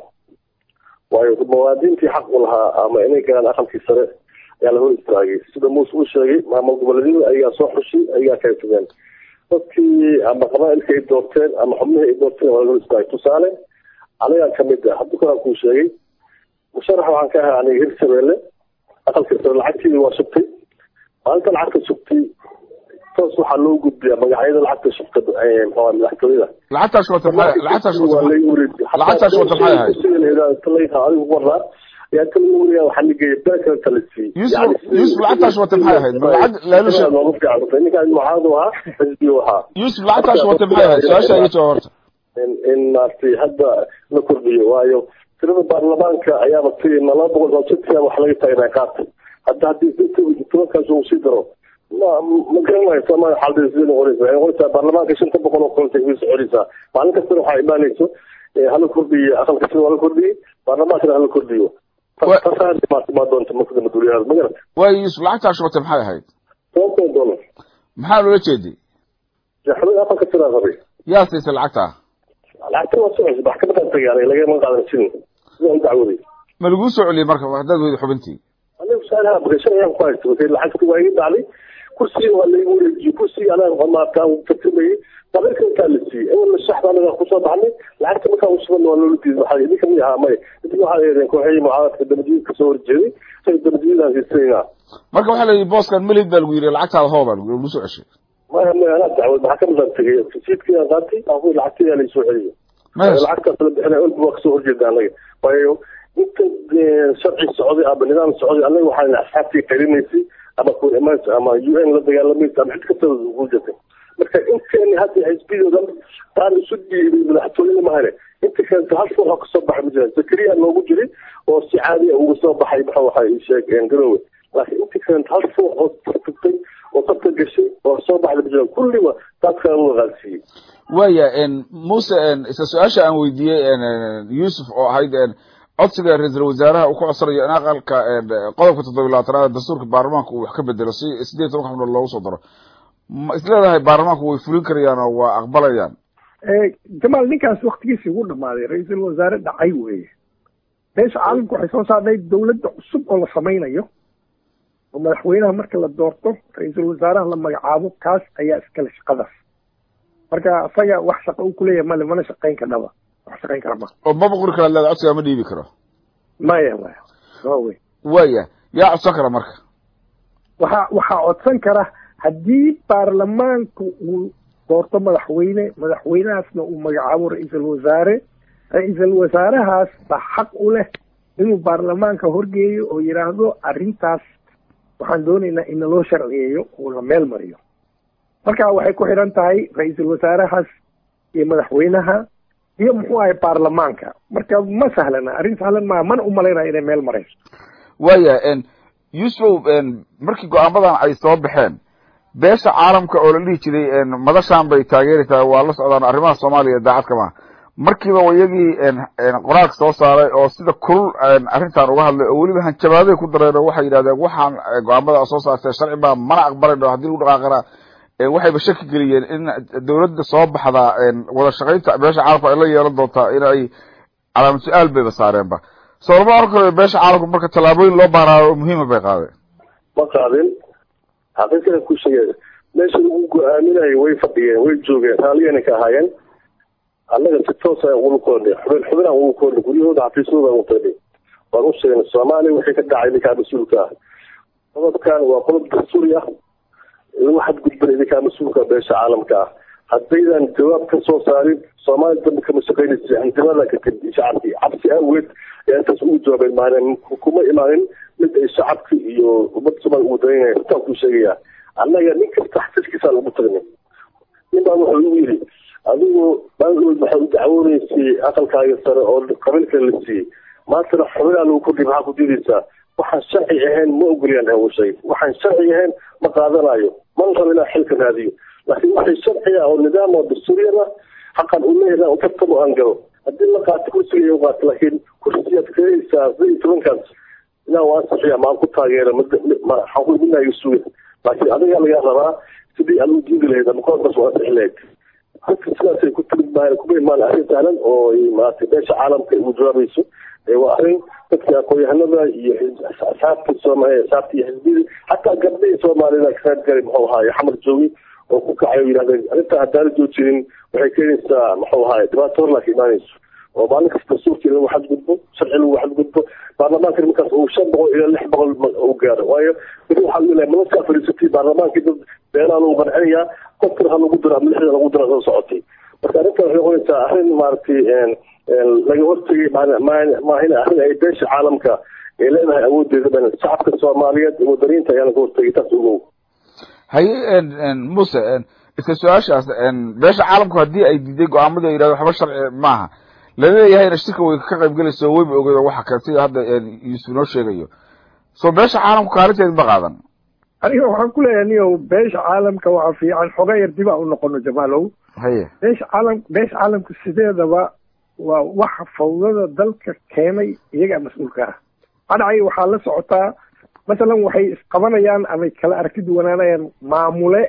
waayo muwaadintii xaq u lahaa ama inay galaan aqalkii sare ayaa la hor istaagay sida muuse uu sheegay maamul goboleedyadu ayagaa soo xushay ayagaa kala tegeen dadkii ama qabaailka ay doorteen ama xubnihii ay doorteen waa la hor istaagay tusaale anigaa kamid ah hadda koraan kuu sheegay musharax waxaan ka ahaa aniga hirshabeelle aqalkii sare lacagteedii waa sugtay maalinta lacagta sugtay toos waxaa loo gudbiyaa magacyada lacagta shubta mxua madaxtooyada lacagtaas wata maxay lacagtaas wata lacagtaas wata maxay ahayd adigu waraa yaa kala wariyaa waxaa nigeeya beel kale kala siiyey yusuf yusuf lacagtaas wata maxay ahayd ma lacag laalusha noogu fiican ninkaan mucaadu ahaa xisbiyu ahaa yusuf lacagtaas wata maxay ahayd su-aasha iga jawaab horta in in maaragtay hadda la kordhiyo waayo tirada baarlamaanka ayaaba ti ma laba boqol sodsitia wax laga taagnaa qaata hadda haddii tobankaas uu sii daro ma ma garanayo soomaaliya xaalada sidee noqonaysa waxay noqonaysaa baarlamaanka shanta boqol oo kolta way soconaysaa maalin kastana waxaa imaanayso hala kordhiyo aqalka sida waa la kordhiyey baarlamaankana hala kordhiyo tasaa doonta marka maduuliyahada ma garata waayo yusuf lacagtaas wata maxay ahayd toban kun dollar maxaa loola jeeday xubin aqalka sidaa rabay yaa siisay lacagtaa lacagta waa socosay maxkamadan tagay aniga lagama qaadan jirin sida u dacwaday ma laguu soo celiyey marka haddaad weyda xubintii aniga su-aalaha bakashan ayaan ku haysta markay lacagta waa iga dhacday kursiga waa laigu wareejiyey kursiga anaa maarta tartamayey qabiilka intaa la siiyey ewalna shaxda anaga kusoo baxnay lacagta markaa ushuban waa loola diiday waxaa idinka mid ahaa maya idinka waxaa yeedeen kooxihii mucaaradka dabadiid kasoo horjeeday say dabadiidaan siisanayna marka waxaa la yidhi booskan melid baa lagu yidhi lacagtaada hoo baa lagu soo ceshay maya maya anaa dacwad maxkamadan tegay rasiidkiiaan qaatay aku lacagtaydaa laisoo celiyo lacagtaas la bixinay olba waa kasoo horjeeda anaga waayo inta sharci socday ama nidaam socday anaga waxaa asxaabtii qarinaysay ama kuimaans ama u n la dagaalamaysa ama cid kasta ku jirtay marka inteeni hadda xisbiyoodan taan isu dhiibay madaxtooyada mahane inta keenta hal foox oo kasoo baxay ma jiraan zakariya noogu jiray oo si caadi uga soo baxay maxa waxa sheeg garowe laakiin inta keenta hal foox oo tartagtay oo dadka gashay oo soo baxday ma jiraan kulliba dadka lagu qaalsiiyey waya muse isla su-aasha aan weydiiyey yusuf oo ahayd codsiga ra-iisul wasaaraha uu ku codsanayo in aqalka qodobka toddobiy labaatanaad dastuurka baarlamaanka uu wax ka bedelo si sideed tobanka xubnood loogu soo daro ma isleedahay baarlamaanku way fulin karayaan oo waa aqbalayaan jamaal ninkaas waktigiisii ugu dhamaaday ra-iisul wasaare dhacay weeye meesha caalamku waxay soo saarnay dawladda cusub oo la samaynayo oo madaxweynaha marka la doorto ra-iisul wasaaraha la magacaabo kaas ayaa iskale shaqadaas marka isaga wax shaqa uu kuleeyahay male mana shaqayn kadhaba wax shaqayn kara ma oo maba qori kara leeda codsigaa ma dhiibi karo maya maya waawey waya yaa codsan kara marka waxaa waxaa codsan kara haddii baarlamaanka uu doorto madaxweyne madaxweynahaasna uu magacaabo ra-iisul wasaare ra-iisul wasaarahaas baa xaq u leh inuu baarlamaanka horgeeyo oo yidhaahdo arrintaas waxaan doonaynaa in naloo sharciyeeyo oo la meel mariyo marka waxay ku xidhan tahay ra-iisul wasaarahaas iyo madaxweynaha iyo muxuu ahay baarlamaanka marka ma sahlana arrin sahlan maa mana umalaynaya inay meel marayso waya yusufow markii go-aamadan ay soo baxeen beesha caalamka oo la dhihi jiray madashaan bay taageeraysaa waa la socdaan arrimaha soomaaliya daacadka maaha markiiba iyagii qoraalka soo saaray oo sida kulul arrintan uga hadlay oo weliba hanjabaaday ku dareen oo waxay yidhahdeen waxaan go-aamada soo saartee sharci baa mana aqbalayno haddii lagu dhaqaaqana waxayba shaki geliyeen in dawladda soo baxda wada shaqaynta beesha caalamka ay la yeelan doontaa in ay calaamad su-aal bayba saareenba soolama oran karo beesha caalamku marka tallaabooyin loo baaraayo muhiima bay qaadeen ma qaadin xaqiiqada ku sheegay meesha lagu go-aaminayo way fadhiyeen way joogeen raalliyana ka ahaayeen annaga si toosa ugula koornay xubin xubinaan ugu koornay guryahooda xafiisyadooda ugu tagnay waan u sheegnay soomaaliya wixii ka dhacay idinkaa mas-uulka ah qodobkan waa qodob dastuuri ah lagu xadgudbana idinkaa mas-uulka beesha caalamka ah haddaydan jawaab ka soo saarin soomaaliya dambe kama shaqaynaysa hanjabada ka timi shacabkii cabsi awgeed ayaa intaas ugu jawaabeen maalin kuma imaanin mid ay shacabka iyo ummadda soomaaliya ugu dayanaya intaan kuu sheegaya annaga nin kasta xafiiskiisaan ugu tagnay nin baa wuxuu igu yidhi adigu maalin waxay u dacwoonaysay aqalkaaga sare oo qabiilka la siiyey maantana xubinaa lagu kordhiy maxaa ku diidaysaa waxaan sharci ahayn ma ogolyaan hawshay waxaan sharci ahayn ma qaadanayo mana rabo inaan xilka raadiyo laakiin waxay sharciga oo nidaam oo dastuuriyada xaqan u leeyahay u tartamo aan galo haddii la qaato kursiga u qaato laakiin kursigaad keenaysaa sida iyo tobankaas ilaa waa ansixiya maan ku taageera waxaan ku midnaayo suga laakiin adiga laga rabaa sidii aad u diidi lahayd ama koonkas u ansixi lahayd halka sidaasay ku timid maahan kuma imaan arrin sahlan oo maaragtay beesha caalamka ugu jawaabayso waa arrin dadka aqoon-yahanada iyo asxaabta soomaaliya asxaabta iyo xisbiyada xataa gabdhihii soomaalida kasaad galay muxuu ahaaye xamar joogi oo ku kacay oo yidhahdeen arrintaa haddaana joojinin waxay keenaysaa muxuu ahaaye dhibaato hor laaka imaanayso oo maalin kasta dastuurkii lagu xadgudbo sharci lagu xadgudbo baarlamaanka markaas uu shan boqol ilaa lix boqol u gaaro waayo mid waxaa leeyahay madaskaa fadhiisatay baarlamaankii dad beenaa lagu qancinayaa qofkana ha lagu diro ama lixda lagu diro soo socotay marka arrintan waxay noqonaysaa arrin maaragtay laga hortegay maahina arrin ay beesha caalamka ay leedahay awoodeeda ban shacabka soomaaliyeed wadaniinta ayaa laga hortegay taas ogow haye muse isla su-aashaas beesha caalamku haddii ay diiday go-aamadii ay yidhahdo waxba sharci maaha laleeyahayna shirka way ka qayb gelayso weyba ogeeda waxa kale sida hadda yuusuf noo sheegayo so beesha caalamku kaalinteed ma qaadan aniga waxaan ku leeyahay niyow beesha caalamka waxaa fiican xoga yar dib a u noqono jamaalow haye beesha caalam beesha caalamka sideedaba waa waxa fawdada dalka keenay iyagaa mas-uulka ah adhacay waxaa la socotaa masalan waxay isqabanayaan amay kala aragti duwanaanayaan maamule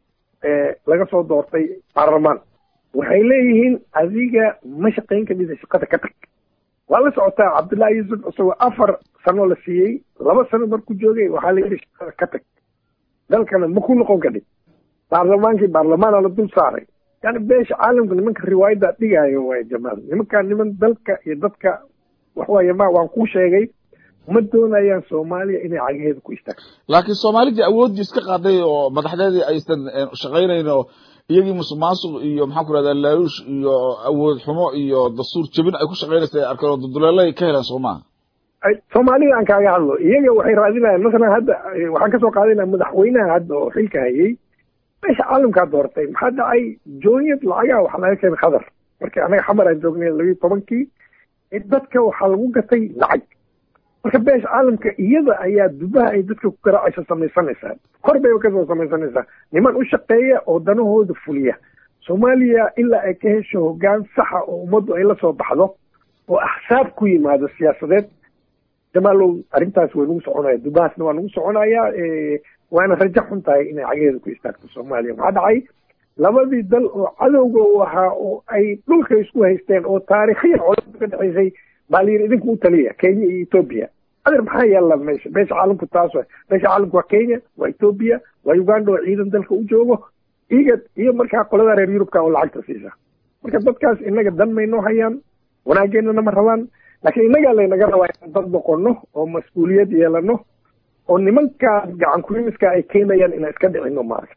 laga soo doortay baarlamaan waxay leeyihiin adiga ma shaqayn kadhida shaqada ka tag waa la socotaa cabdullaahi yuusuf isagoo afar sano la siiyey laba sano markuu joogay waxaa la yidhi shaqada ka tag dalkana ma ku noqon kadhig baarlamaankii baarlamaana la dul saaray yani beesha caalamka nimanka riwaayadda dhigaayo waay jamaal nimankaa niman dalka iyo dadka waxwaaye ma waan kuu sheegay ma doonayaan soomaaliya inay cagaheeda ku istaagto laakiin soomaalidii awooddii iska qaaday oo madaxdeedii aysan shaqaynayn oo iyagii musuq maasuq iyo maxaan ku rahdaa laaluush iyo awood xumo iyo dastuur jebin ay ku shaqaynaysa ay arkeen oo duduleelay ka heleen soo maha soomaalida aan kaaga hadlo iyaga waxay raadinayaan masalan hadda waxaan kasoo qaadinaa madaxweynaha hadda oo xilka hayay meesha caalamkaa doortay maxaa dhacay jooniyad lacagaha waxaa laga keenay khadar markii anaga xamar aan joognay labiyo tobankii dadka waxaa lagu gatay lacag marka beesha caalamka iyada ayaa dubaha ay dadka ku garaacaysa samaysanaysaa kor bay kasoo samaysanaysaa niman u shaqeeya oo danahooda fuliya soomaaliya ilaa ay ka hesho hoggaan saxa oo ummaddu ay la soo baxdo oo axsaab ku yimaado siyaasadeed jamaalow arrintaas way nagu soconaya dubahaasna waa nagu soconaya waana rajo xun tahay inay cageeda ku istaagto soomaaliya maxaa dhacay labadii dal oo cadowga u ahaa oo ay dhulka isku haysteen oo taariikhiyan colaada ka dhexaysay baa la yidhi idinku u taliya kenya iyo etoobiya adeer maxaa yaalla meesha beesha caalamku taas wa beesha caalamku waa kenya waa etoobiya waa uganda oo ciidan dalka u joogo iga iyo markaa qolada reer yurubka oo lacagta siisa marka dadkaas inaga dan maynoo hayaan wanaageenana ma rabaan laakiin innagaa laynaga rabaa inaan dad noqono oo mas-uuliyad yeelano oo nimankaas gacan kurimiska ay keenayaan inaan iska dhicino maaragta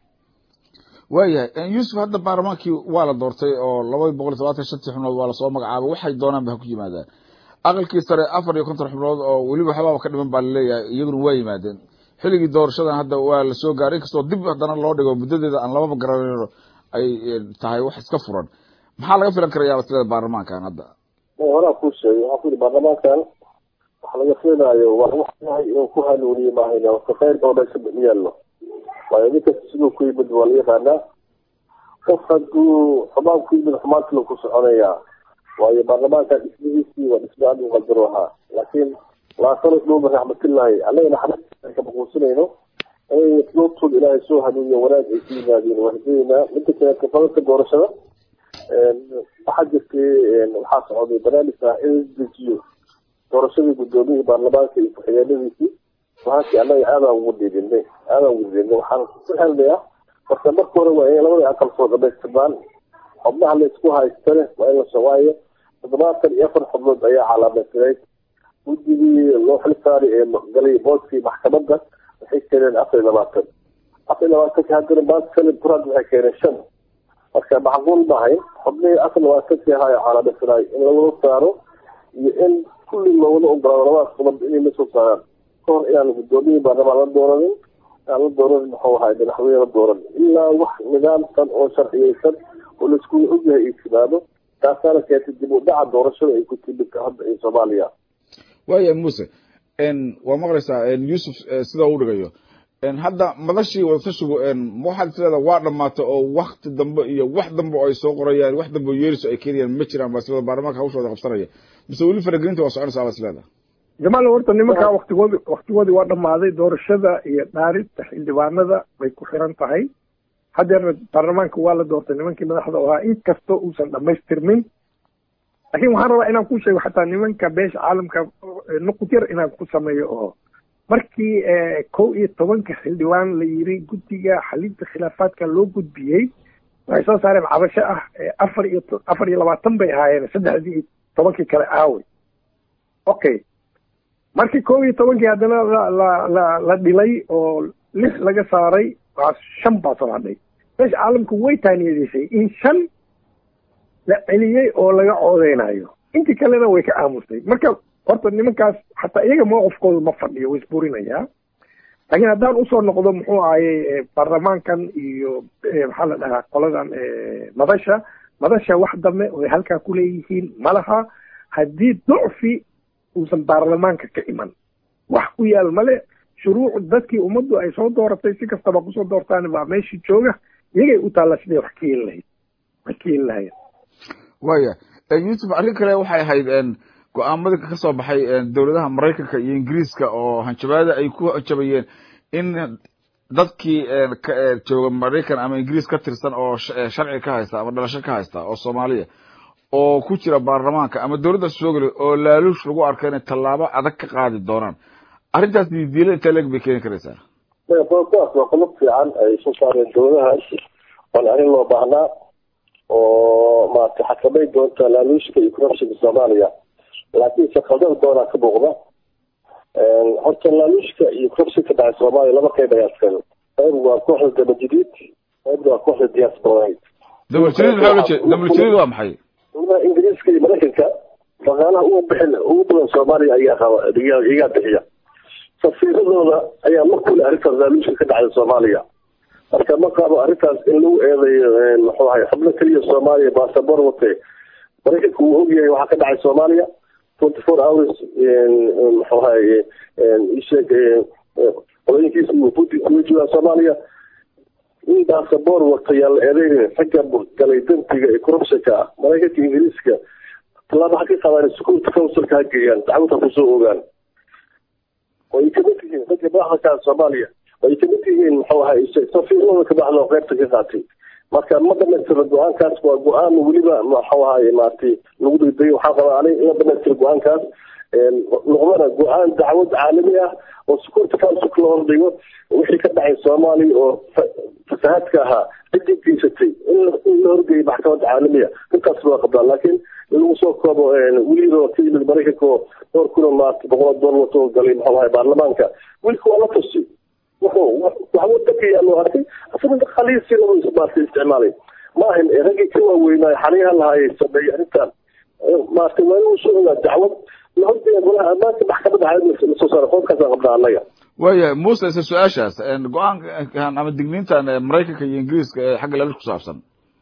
waayahay yuusuf hadda baarlamaankii waa la doortay oo labadii boqol iyo todobaatan shantii xubnood waa lasoo magacaabay waxay doonaan ba ha ku yimaadaan aqalkii sare afar iyo konton xubnood oo weliba waxbaaba ka dhiman baa laleeyahay iyaguna waa yimaadeen xilligii doorashadan hadda waa lasoo gaaray inkastoo dib haddana loo dhigo muddadeeda aan lababa garanayno ay tahay wax iska furan maxaa laga filan karayaa wasilada baarlamaankan hadda horaa kuu sheegay waxaa ku yidhi baarlamaankan waxa laga filayo waa wax yahay inuu ku hanuuniye maahayna waka khayr oo meesha yaallo waayo nin kasta siduu ku yimid waa la yaqaanaa qof hadduu xumaan ku yimid xumaantii ku soconayaa waayo baarlamaankan dhismihiisii waa dhismo aad u qadaro ahaa laakiin laasano dhowba raxmatullaahi annagana xabad ka baquusinayno inay doobtood ilaahay soo hanuuniyo wanaag ay ku yimaadeen waa hidaynaa midda kale kafadadka doorashada waxaa jirtay waxaa socday barnaamij ah in la dejiyo doorashadii guddoomiyihii baarlamaanka iyo ku-xigeenadiisii waxaasi annaga aadaan ugu dhiidinay aadaan ugu dhiidinay waxaan ku xelnayaa marka marka hore waa in labada aqal soo dhamaystirmaan xubnaha la isku haystane waa in la sawaayo toddobaatan iyo afar xubnood ayaa calaamaystiray guddigii loo xil saaray ee galay booskii maxkamadda waxay keeneen afar iyo labaatan afar iyo labaatanki haddana maanta salim kuraad waxay keeneen shan marka macquul maahay xubnihii afar labaatankii ahaa calaamaystiray in lagula saaro iyo in kulli loogula ogolaado labadaas qodab inay la soo saaraan kahor inaan guddoomiyihii baarlamaan la dooranin aan la dooranin muxuu ahay madaxweyne la dooranin ilaa wax nidaamsan oo sharciyeysan oo laisku ogyahay ay timaado taasaana keentay dib u dhaca doorashada ay ku timid hadda ee soomaaliya waaya muse waa maqlaysaa yuusuf sida u dhigayo hadda madashii wadatashigu ma waxaad isleedaha waa dhamaata oo wakti dambe iyo wax dambe oo ay soo qorayaan wax dambe oo yeeriso ay keenayaan ma jiraan baa isleeda baarlamaanka hawshooda qabsanaya mise weli faragelinta waa soconaysaa baa isleedaha jamaal horta nimankaa waktigoodi waktigoodii waa dhammaaday doorashada iyo dhaarinta xildhibaanada bay ku xiran tahay hadeerna baarlamaanka waa la doortay nimankii madaxda ahaa inkastoo uusan dhamaystirmin laakiin waxaan rabaa inaan ku sheego xataa nimanka beesha caalamka nuqud yar inaan ku sameeyo oo markii kow iyo tobanka xildhibaan la yiri guddiga xalinta khilaafaadka loo gudbiyey waxay soo saareen cabasho ah afar iyo afar iyo labaatan bay ahaayeen saddexdii iyo tobankii kale aawey okay markii kow iyo tobankii haddana la la la la dhilay oo lix laga saaray waa shan baa soo hadhay meesha caalamku way taaniyadeysay in shan la celiyey oo laga coodeynayo intii kalena way ka aamustay marka horta nimankaas xataa iyaga mowqifkooda ma fadhiyo way isburinayaa laakiin haddaan usoo noqdo muxuu ahayey baarlamaankan iyo maxaa la dhahaa qoladan madasha madasha wax dambe oy halkaa kuleeyihiin malaha haddii ducfi uusan baarlamaanka ka iman wax ku yaal male shuruuc dadkii ummaddu ay soo dooratay si kastaba kusoo doortaan baa meeshii jooga iyagay u taalla siday wax ka yeeli lahayd wax ka yeeli lahayen waya yuusuf arrin kale waxay ahayd go-aamadii ka soo baxay dowladaha maraykanka iyo ingiriiska oo hanjabaada ay ku hanjabayeen in dadkii jooga maraykan ama ingiriis ka tirsan oo sharci ka haysta ama dhalasho ka haysta oo soomaaliya oo ku jira baarlamaanka ama dowladda soogale oo laaluush lagu arko inay tallaabo adag ka qaadi doonaan arrintaas diidiila intee leeg bay keeni karaysaa kuwaas waa qolob fiican ay soo saareen dowladahaas oon arrin loo baahnaa oo maarata xakamay doonta laaluushka iyo corruptionka soomaaliya laakiin se khaldad doonaa ka muuqda horta laaluushka iyo corruptionka dhacay soomaaliya laba qayb ayaa iskale qayb waa kooxda dabajadiid qaybna waa kooxda diasporaid dabaljadiid maxaa ula jeeda dabaljadiid waa maxay dowladaha ingiriiska iyo maraykanka dhaqaalaha ugu bixin ugu badan soomaaliya ayaa qaba iyagaa bixiya safiiradooda ayaa ma kule arrintaas laaluushka ka dhacday soomaaliya marka ma qabo arrintaas in lagu eedeeyo muxuu ahay xubno keliya soomaaliya baasabor wate maraykanka wuu ogyahay waxaa ka dhacay soomaaliya twenty four hours muxuu ahay isheeg qodooyinkiisa iyo putinka way joogaan soomaaliya in baasabor wata yaa la eedeynin ragga galay dambiga ee corruptionka ah maraykanka ingiriiska tallaaba ha ka qaadaan security councilka ha geeyaan dacwada kusoo ogaan way kamid yihiin ragga madaxda soomaaliya way kamid yihiin muxuu ahay safiirlada ka baxda oo qaybta ka qaatay marka ma dhamaystira go-aankaas waa go-aan weliba muxuu ahay maaragtay lagu degdegay waxaa qabaa aniga in la dhamaystira go-aankaas noqdana go-aan dacwad caalami ah oo security councilka la hordhigo wixii ka dhacay soomaaliya oo fasahaadka ahaa ciddii geysatay in la horgeeyo maxkamadda caalamiya intaas loo qabdaa laakiin in lagu soo koobo weliba ka yimid maraykanka oo dhowr kuna maarata boqolaad dool wato galay muxuu ahay baarlamaanka wilka waa la tusi wuxuu wax wadanka yaa loo arkay asagoo dhaqaalihiisina uu maarata isticmaalay ma ahan raggii ka waaweynaayo xaliyaha lahaayay sameeyey arrintan maarata waa inuu soo ogaa dacwad la horgeeya golaha ammaanka maxkamadda caalamiga lasoo saaray qodkaasaan qabnaa annaga waya muuse isla su-aashaas go-aankan ama digniintan maraykanka iyo ingiriiska ee xagga laalush ku saabsan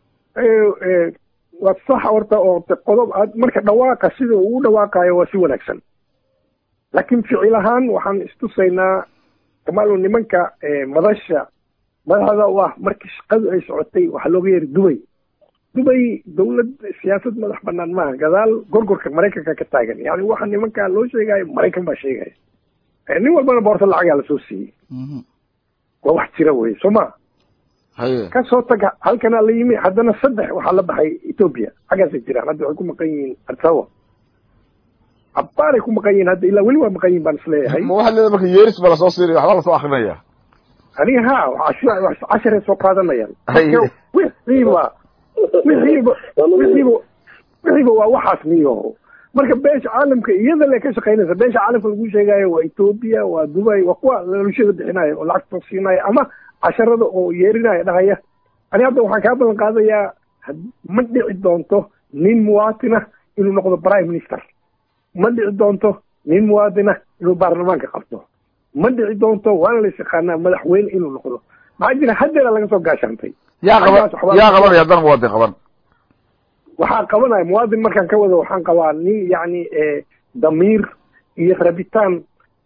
waa sax horta oo qodob marka dhawaaqa sida uu u dhawaaqayo waa si wanaagsan laakiin ficil ahaan waxaan istusaynaa kamaalo nimanka madasha madaxda u ah markii shaqadu ay socotay waxaa looga yeeri dubay dubay dawlad siyaasad madax banaan maaha gadaal gorgorka maraykanka ka taagan yani waxa nimanka loo sheegayo maraykan baa sheegaya nin walbana boorta lacagaa lasoo siiyey waa wax jira wey soo ma haye kasoo taga halkanaa la yimi haddana saddex waxaa la baxay ethoopia xaggaasay jiraan hadda waxay ku maqan yihiin arsawa abbaaray ku maqan yihiin hadda ilaa weli waa maqan yihin baan isleeyahay ma waxaad leedahay marka yeeris ba lasoo siinaya waxba lasoo akrinaya aniga ha cash- casharay soo qaadanayaan Haye. Marka wixiiba wixiiba wixiiba wixiiba waa waxaas niyo marka beesha caalamka iyada le ka shaqaynaysa beesha caalamka lagu sheegayo waa ethoopia waa dubai waa kuwa lalashada bixinayo oo lacagta siinayo ama casharada oo yeerinaya dhahaya ani hadda waxaan kaa balan qaadayaa had- ma dhici doonto nin muwaatina inuu noqdo prime minister ma dhici doonto nin muwaadina inuu baarlamaanka qabto ma dhici doonto waana la yaqaanaa madaxweyne inuu noqdo maxaa jira haddeera laga soo gaashaantay yaa qaban Xaggaas waxbaa- yaa qabanaya haddana muwaadin qaban waxaa qabanaya muwaadin markaan ka wado waxaan qabaa nin yacni damiir iyo rabitaan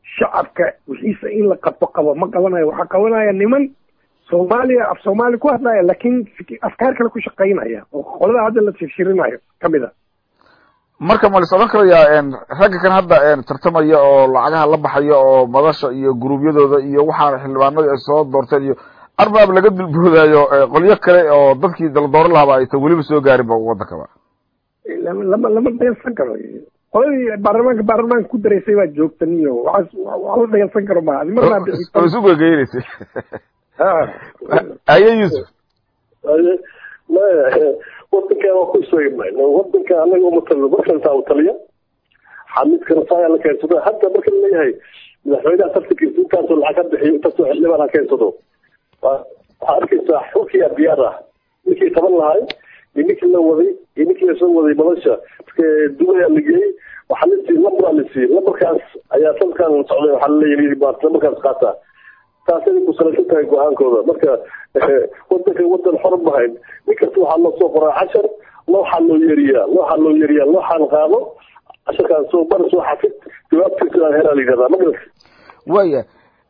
shacabka wixiisa in la qabto qabo ma qabanayo waxaa qabanaya niman soomaaliya af soomaali ku hadlaya laakiin fik- afkaar kale ku shaqaynaya oo qolada hadda la shirshirinayo kamid a marka ma lis odhan karayaa n ragga kan hadda n tartamaya oo lacagaha la baxaya oo madasha iyo guruubyadooda iyo waxaana xildhibaanadii ay soo doorteen iyo arbaab laga dulboodaayo eh, qolyo kale oo dadkii dala dooran lahaba aysan weliba soo gaarinba wadankaba lama lama lama dhayalsan karo qoladii baarlamaanka baarlamaanka ku daraysay baa joogtan iyo waxaas wax la dhayalsan karo maaha adi marnaa bixi oo isu gegeynaysa ha aye yuusuf Aye, maya wadankan waa ku sheegnay wadanka anaga uma talino markantaa u taliya xamidkana saayaa la keensado hadda marka la leeyahay madaxweynaha tartankiisa intaasoo lacag ka bixiyo intaasoo xildhibaan ha keensado waa- waxaa arkaysaa xulkiyaa diyaar ah ninkii qaban lahay iyo ninkii la waday iyo ninkii lasoo waday madasha dubayaa la geeyey waxaa la siiyey lambaraa la siiyey lambarkaas ayaa sanadkan socday waxaa laleeyahay maarta lambarkaas qaata taasay ku salaysan tahay go-aankooda marka eh, wadanka wadan xor mahayn nin kasta waxaa loo soo qoraa cashar looxaa loo yeriyaa looxaa loo yeriyaa looxaan qaado casharkaan soo bar soo xafid jawaabtiisa aan helaa la yidhahdaa ma garat waya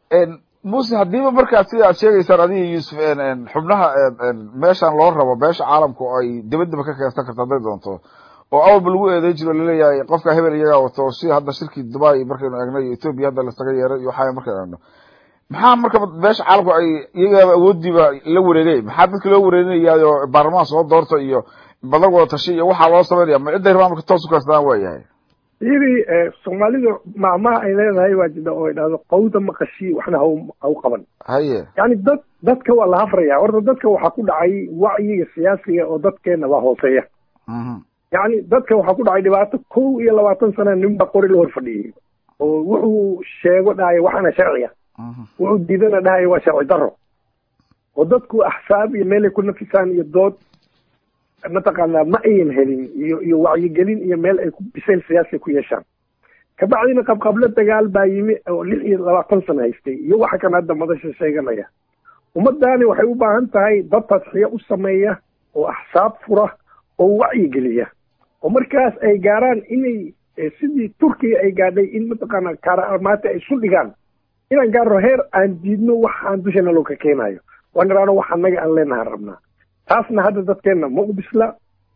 muse hadiiba markaa sida aad sheegaysaan adiga yuusuf n n xubnaha n meeshaan loo rabo beesha caalamka oo ay debadaba ka keensan karto hadday doonto oo awalba lagu eedeyn jiro laleeyahay qofka hebel iyagaa wato sida hadda shirkii dubai markaynu eegno iyo ethoobia hadda lasaga yeeray iyo waxaa markaynu eegno maxaa marka beesha caalamku ay iyagaaba awoodiiba la wareegay maxaa dadka loo wareerinayaayo baarlamaan soo doorta iyo badan wada tashi iyo waxaa loo samaynaya ma cidday rabaan marka toos u kaastaan waayahay yidhi soomaalida maamaha ay leedahay waa jida oo ay dhahdo qawda maqashii waxna hau hau qaban haye yani dad dadka waa la hafraya horta dadka waxaa ku dhacay wacyiga siyaasiga oo dadkeena waa hooseeya mhm yani dadka waxaa ku dhacay dhibaato kow iyo labaatan sana ninba qori la hor fadhiyey oo wuxuu sheego dhahayo waxaana sharciga mhm wuxuu diidana dhahayo waa sharci daro oo dadku axsaab iyo meelay ku nafisaan iyo dood mataqaanaa ma ayan helin iyo iyo wacyigelin iyo meel ay ku bisayl siyaasi ku yeeshaan kabacdina qabqablo dagaal baa yimi oo lix iyo labaatan sano haystay iyo waxa kan hadda madasha sheeganaya ummadaani waxay u baahan tahay dad tadxiyo u sameeya oo axsaab fura oo wacyigeliya oo markaas ay gaaraan inay eh, sidii turkiya ay gaadhay in mataqaana kaaraamaata ay isu dhigaan inaan gaarno heer aan diidno wax aan dushana loo ka keenayo waan iraano wax annaga aan leenahaan rabnaa taasna hadda dadkeenna ma u bisla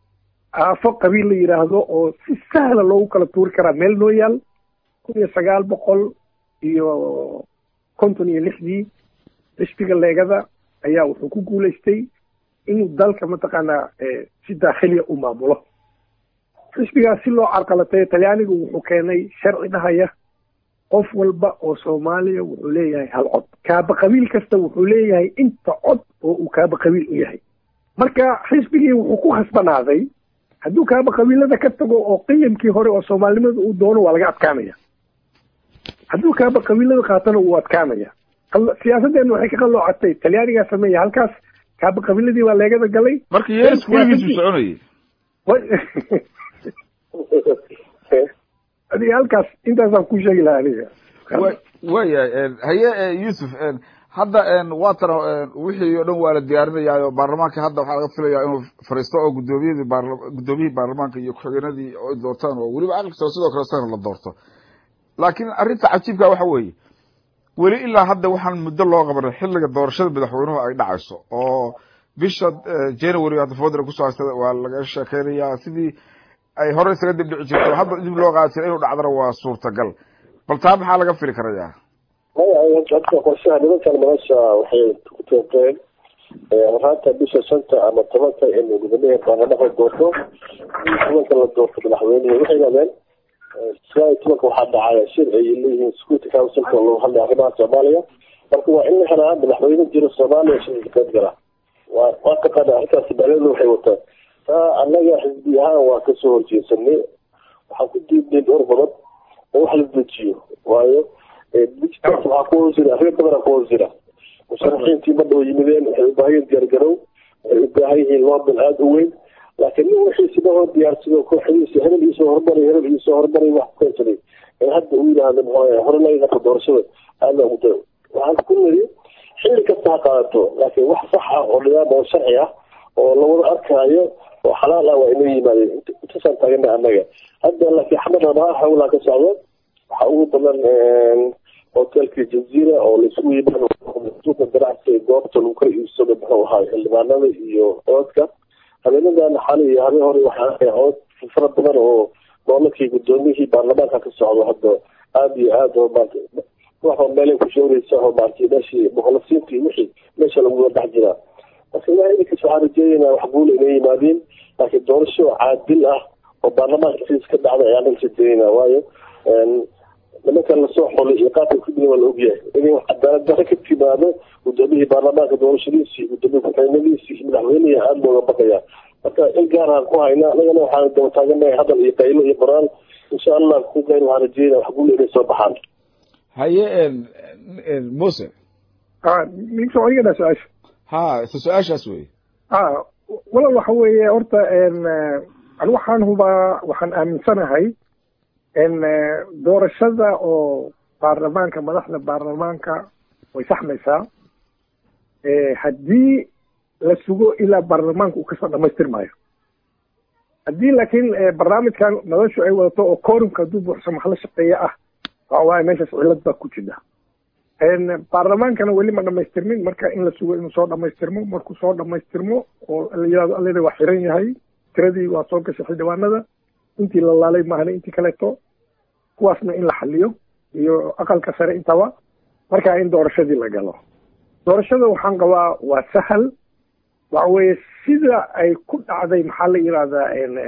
aafo qabiil la yidhaahdo oo si sahla loogu kala tuuri karaa meel noo yaal kun iyo sagaal boqol iyo konton iyo lixdii xisbiga leegada ayaa wuxuu ku guulaystay inuu dalka mataqaanaa eh, si daakhiliya u maamulo xisbigaas si loo carqalateeyo talyaanigu wuxuu keenay sharci dhahaya qof walba oo soomaaliya wuxuu leeyahay hal cod kaaba qabiil kasta wuxuu leeyahay inta cod oo uu kaaba qabiil u yahay marka xisbigii wuxuu ku khasbanaaday hadduu kaaba qabiilada ka tago oo qiyamkii hore oo soomaalinimada uu doono waa laga adkaanaya hadduu kaaba qabiilada qaatana wuu adkaanaya qal- siyaasaddeena waxay ka qalloocatay talyaanigaa sameeya halkaas kaaba qabiiladii baa leegada galay marka yeeris weligiisu soconayay Wa- adiga halkaas intaasaan ku sheegi lahaa aniga wa waayahay haye eh, yuusuf eh, hadda eh, waatan eh, wixii oo dhan waa la diyaarinayaayo baarlamaanka hadda waxaa laga filayaa inuu fariisto oo gudoomiyadii baarla guddoomiyihii baarlamaanka iyo ku-xigeenadii oo ay doortaan oo weliba aqalkasta sidoo kale sana la doorto laakiin arrinta cajiibka waxa weeye weli ilaa hadda waxaan muddo loo qabanay xilliga doorashada madaxweynuhu ay dhacayso oo bisha eh, january hadda fodra kusoo haystada waa laga sheekeynayaa sidii ay hore isaga dib dhici jirto hadda dib loo qaadi jira inuu dhacdana waa suurtagal bal taa maxaa laga fili karayaa maya dadka qorshaha nimankan madasha waxay ku tooqeen horaanta bisha shanta ama tobanka in gudoomiyaha baarlamaanka doorto tobanka la doorto madaxweynuhu waxay yidhahdeen sagaal iyo tobanka waxaa dhacaya shir ay leeyihiin security councilka oo lagu hadlay arrimaha soomaaliya marka waa in la helaa madaxweyne jiro soomaaliya shirka ka qayb gala waa waa taqaana arrintaasi bacdeeda waxay wataan taa annaga xisbi ahaan waa kasoo horjeesanay waxaan ku diidnay dhowr qodob oo wax la dejiyo waayo digital waxaa ku hoos jira arrimo badanaa ku hoos jira musharaxiintii ma dhow yimideen waxay u baahan yihiin diyaargarow waxay u baahan yihiin loodan aada u weyn laakiin nin wixii sidahoo diyaarsado kooxdiisa hebel iisoo hormaray hebel iisoo hormaray wax ku keensaday in hadda uu yidhaahdo muxuu hore laga qabto doorashada aada ugu daro waxaan ku niri xilli kasta ha qaadato laakiin wax sax ah oo nidaam oo sharci ah oo lawada arkaayo oo xalaal ah waa inoo yimaadeen intaasaan taagana annaga hadda laakiin xamad rabaa hawlaa ka socdo waxaa ugu badan hotelkii jaziira oo laisugu yimaado suuqa ganacsiga goobta lagu kala iibsado muxuu ahaa xildhibaanada iyo codadka habeenadan xali iyo habeen hore waxaa cod fara badan oo doolarkii gudoomiyihii baarlamaanka ka socdo hadda aada iyo aada oo maanta waxba meelay ku shawraysa oo maanta meeshii mukhallasiinta iyo wixii meesha lagu wada dhex jiraa marka ilaha idinkiis waxaan rajeeyaynaa wax guula inay yimaadeen laakiin doorasho caadil ah oo baarlamaanka siis ka dhacda ayaan dhanka rajeeyaynaa waayo nimankan lasoo xolay iyo qaabka kudigi waa la ogyahay inay cadaalad daro ka timaado gudoomiyihii baarlamaanka doorashadiisii gudoomiye ku-xigeenadiisii iyo madaxweynihii aada looga baqayaa marka il gaaraan ku haynaa anagana waxaan daba taaganahay hadal iyo qaylo iyo qoraal insha allah ku qayl waxaan rajeeynaa wax guula inay soo baxaan haye mose ninka aniga su-aasha ha ta su-aashaas wey a walal waxa weeye horta ani waxaan hubaa waxaan aaminsanahay doorashada oo baarlamaanka madaxda baarlamaanka way saxmaysaa haddii la sugo ilaa baarlamaanka uu kasoo dhamaystirmaayo haddii laakiin barnaamijkan madashu ay wadato oo korumka hadduu buuxsamo wax la shaqeeya ah waxa waaye meeshaas cilad baa ku jira baarlamaankana weli ma dhamaystirmin marka in la sugo inuu soo dhamaystirmo markuu soo dhamaystirmo oo la yihahdo alleda waa xiran yahay tiradii waa soo gashay xildhibaanada intii la laalay maahane intii kaleeto kuwaasna in la xaliyo iyo aqalka sare intaba markaa in doorashadii la galo doorashada waxaan qabaa waa sahal waxa weeye sida ay ku dhacday maxaa la yidhahdaa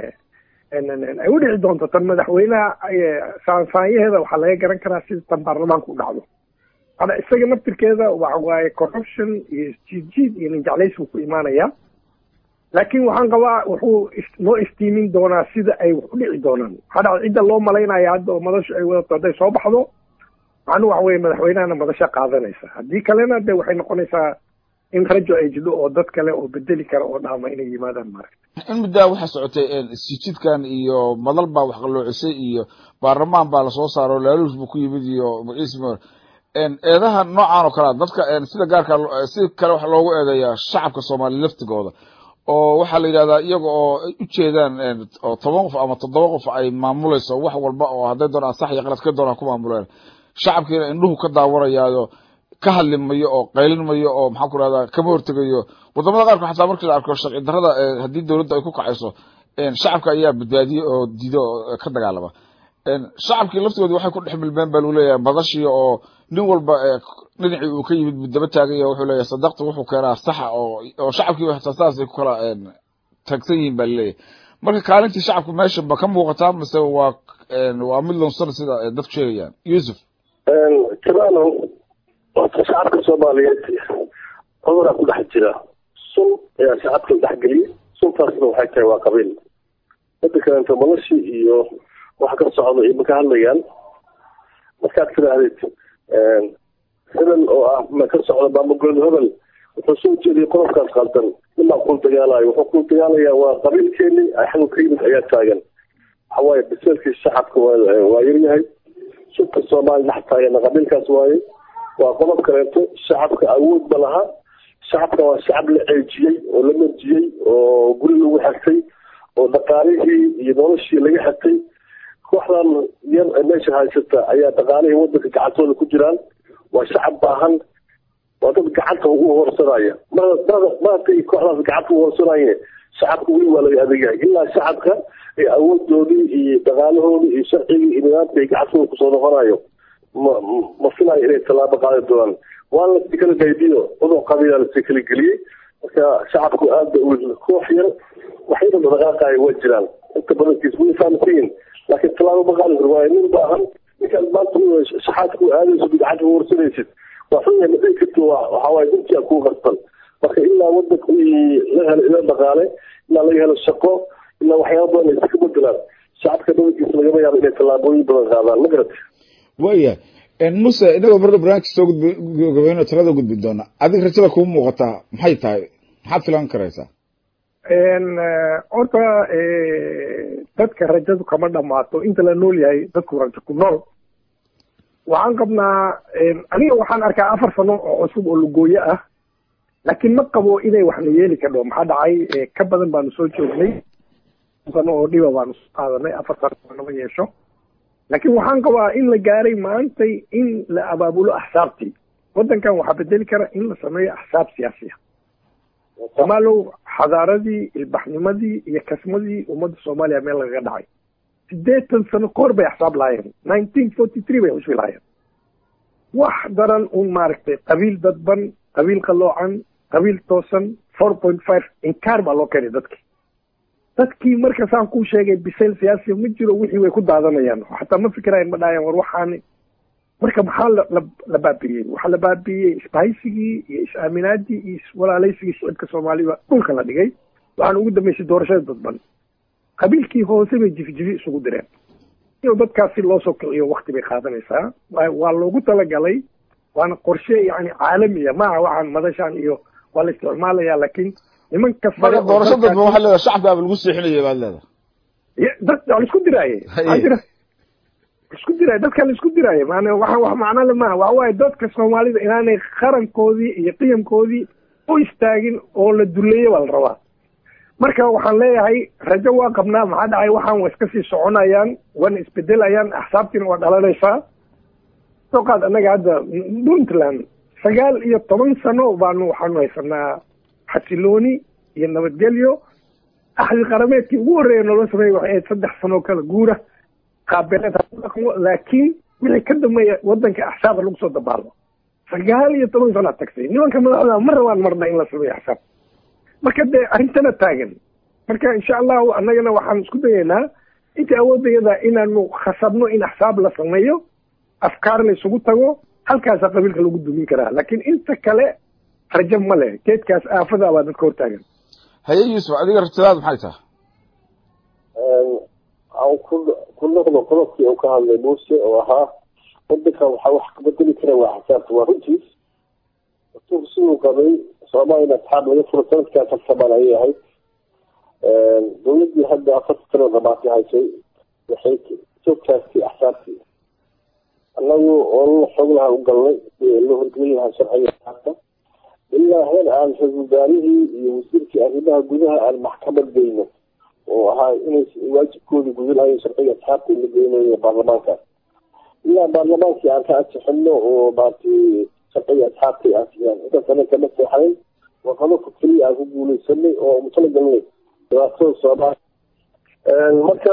ay u dhici doonto tan madaxweynaha saansaanyaheeda waxaa laga garan karaa sida tan baarlamaanka u dhacdo ada isaga naftirkeeda waxa waaye corruption iyo isjiidjiid iyo ninjeclays buu ku imaanaya laakiin waxaan qabaa wuxuu noo istiimin doonaa sida ay wax u dhici doonaan waxaa dhacda cidda loo malaynaya hadda oo madashu ay wadato hadday soo baxdo macnuu waxa weye madaxweynahana madasha qaadanaysa haddii kalena de waxay noqonaysaa in rajo ay jidho oo dad kale oo bedeli kara oo dhaama inay yimaadaan maaragta in muddaa waxaa socotay sijidkan iyo madal baa wax qaloocisay iyo baarlamaan baa lasoo saaro laaluus buu ku yimid iyo magaciis eedaha noocan oo kalea dadka sida gaarka si kale waxa loogu eedeeyaa shacabka soomaaliya laftigooda oo waxaa la yidhahdaa iyaga oo ay ujeedaan oo toban qof ama toddoba qof ay maamulayso wax walba oo hadday doonaan sax iyo qalad ka doonaan ku maamuleen shacabkiina indhuhu ka daawanayaayo ka hadli mayo oo qaylin mayo oo maxaan ku rahdaa kama hortegayo wadamada qaarkood xataa markii la arko sharci darrada haddii dowladda ay ku kacayso shacabka ayaa badbaadiye oo diido oo ka dagaalama shacabkii laftigoodi waxay ku dhex milmeen baa lagu leeyahay madashii oo nin walba dhinacii uu ka yimid buu daba taaganya wuxuu leeyahay sadaqta wuxuu keenaa saxa oo oo shacabkiiba xitaa saasay ku kala taagsan yihiin baa laleeyahay marka kaalintii shacabku meesha ma ka muuqataa mise waa waa mid loonsan sida dadku sheegayaan yuusuf jamaalo horta shacabka soomaaliyeed cuduraa ku dhex jira sun ayaa shacabka la dhexgeliyey suntaasna waxay tahay waa qabiil midda kaleeto noloshii iyo waxa ka socda iyo ma ka hadlayaan markaad tidaahdid hebel oo ah ma ka socda maamulgooda hebel wuxuu soo jeediyay qodobkaas qaldan nimaa kuu dagaalayo wuxuu kuu dagaalayaa waa qabiilkeeni xaggu ka yimid ayaa taagan waxawaaye biseelkii shacabka waa yaryahay sunta soomaaliya dhex taagana qabiilkaas waaye waa qodob kaleeto shacabka awood ma laha shacabka waa shacab la ceejiyey oo la marjiyey oo guri lagu xirtay oo dhaqaalihii iyo noloshii laga xirtay kooxdan yar meesha haysata ayaa dhaqaalihii wadanka gacantooda ku jiraan waa shacab baahan waa dad gacanta ugu horsanaya maratay kooxdaas gacanta ugu horsanayeen shacabka weli waa laga adeegyahay ilaa shacabka ee awoodoodii iyo dhaqaalahoodii iyo sharcigii iyo nidaamka ay gacantooda kusoo noqonayo ma ma filayo inay tallaabo qaadi doonaan waa lasii kala qaybiyo cudur qabiila lasii kala geliyey marka shacabku aada ba koox yar waxyada dhaqaaqaaya waa jiraan inta badankiis way fahamsiyin laakiin tallaabo ma qaadi karo waayo nin baahan ninkaad maanta shaxaadku aadayso bidcada warsanaysid waa xunya ma dhihi karto waxawaaye intia kuu qarsan marka ilaa wadanka la helo ila dhaqaale ilaa laga helo shaqo ilaa waxyaaba badan ay iska bedelaan shacabka badankiisa lagama yaabo inay tallaabooyin badan qaadaan ma garata waya muse inagoo marna barnaamijka soo gudbgabayno talada gudbi doona adig rajada kuu muuqataa maxay tahay maxaad filan karaysaa horta dadka rajadu kama dhamaato inta la nool yahay dadku rajo ku nool waxaan qabnaa aniga waxaan arkaa afar sano oo cusub oo lugooyo ah laakiin ma qabo inay waxna yeeli kadho maxaa dhacay ka badan baanu soo joognay sano oo dhiba baanu soo qaadanay afar sano nama yeesho laakiin waxaan qabaa in la gaaray maantay in la abaabulo axsaabtii waddankan waxaa bedeli kara in la sameeyo axsaab siyaasiya somaalow xadaaradii ilbaxnimadii iyo kasmadii ummadda soomaaliya meel lagaga dhacay siddeetan sano kahor bay axsaab lahaayeen nineteen forty three bay xusbi lahaayeen wax daran un maaragtay qabiil dadban qabiil qaloocan qabiil toosan four point five inkaar baa loo keenay dadkii dadkii marka saan kuu sheegay bisayl siyaasiya ma jiro wixii way ku daadanayaan xataa ma fikirayan ma dhahayaan war waxaani marka maxaa la la baabi'iyey waxaa la baabi'iyey isbahaysigii iyo is-aaminaadii iyo iswalaalaysigii shicibka soomaaliba dhulka la dhigay waxaan ugu dambeysay doorashada dadban qabiilkii hoose bay jifijifi isugu direen inuu dadkaasi loo soo kiciyo wakti bay qaadanaysaa waa loogu talagalay waana qorshe yani caalamiya maaha waxaan madashaan iyo waa la isticmaalaya laakiin nimanka marka doorasho dadba waxaa leedahay shacbigaaba lagu seexinaya baad leedahay dad waa la isku diraaye maxaa jira isku diraaye dadka la isku diraaye maana waxa wax macno le maaha waxa waaye dadka soomaalida inaanay qarankoodii iyo qiyamkoodii u istaagin oo la duleeyo baa la rabaa marka waxaan leeyahay rajo waa qabnaa maxaa dhacay waxaan wa iska sii soconayaan wana isbedelayaan axsaabtiina waa dhalanaysaa soo qaad annaga hadda puntland sagaal iyo toban sano baanu waxaanu haysanaa xasilooni iyo nabadgelyo axdi qarameedkii ugu horreeya noola sameeyey waxay ahayd saddex sanoo kala guura qaabeeleed hadaqmo laakiin wixii ka dambeeya waddanka axsaaba lagu soo dabaalo sagaal iyo toban sano ad tagtay nimanka madaxda ma rabaan marna in la sameeyo axsaab marka dee arrintana taagan marka insha allahu annagana waxaan isku dayaynaa inta awoodayada inaanu khasabno in axsaab la sameeyo afkaar la isugu tago halkaasaa qabiilka lagu dumin karaa laakiin inta kale rajo ma leh geedkaas aafada baa dadka hortaagan haye yuusuf adiga rajadaad maxay tahay aan ku ku noqdo qodobkii uu ka hadlay muuse oo ahaa wadankan waxaa wax kabedeli kara waa xisaabta waa runtiis rasuulku siduu qabay soomaaliya asxaab laga furo sanadkaa tartamaan ayay ahayd dowladdii hadda afarta sano dhamaatay haysay waxay soo taagtay axsaabtii annagu oo xoog lahaa u galnay loo horgelin lahaa sharciga axsaabta ilaa heer aan ra-isul wasaarihii iyo wasiirkii arrimaha gudaha aan maxkamad geyno oo ahaa inay waajibkooda gudanayo sharciga asxaabta in la geynayo baarlamaanka ilaa baarlamaankii aan ka ansixino oo maarti sharciga asxaabta ay ansixiyaan intaas ana kama seexayn waa qodobka keliya aan ku guuleysanay oo mutalagalnay dhibaatada soomaaliya marka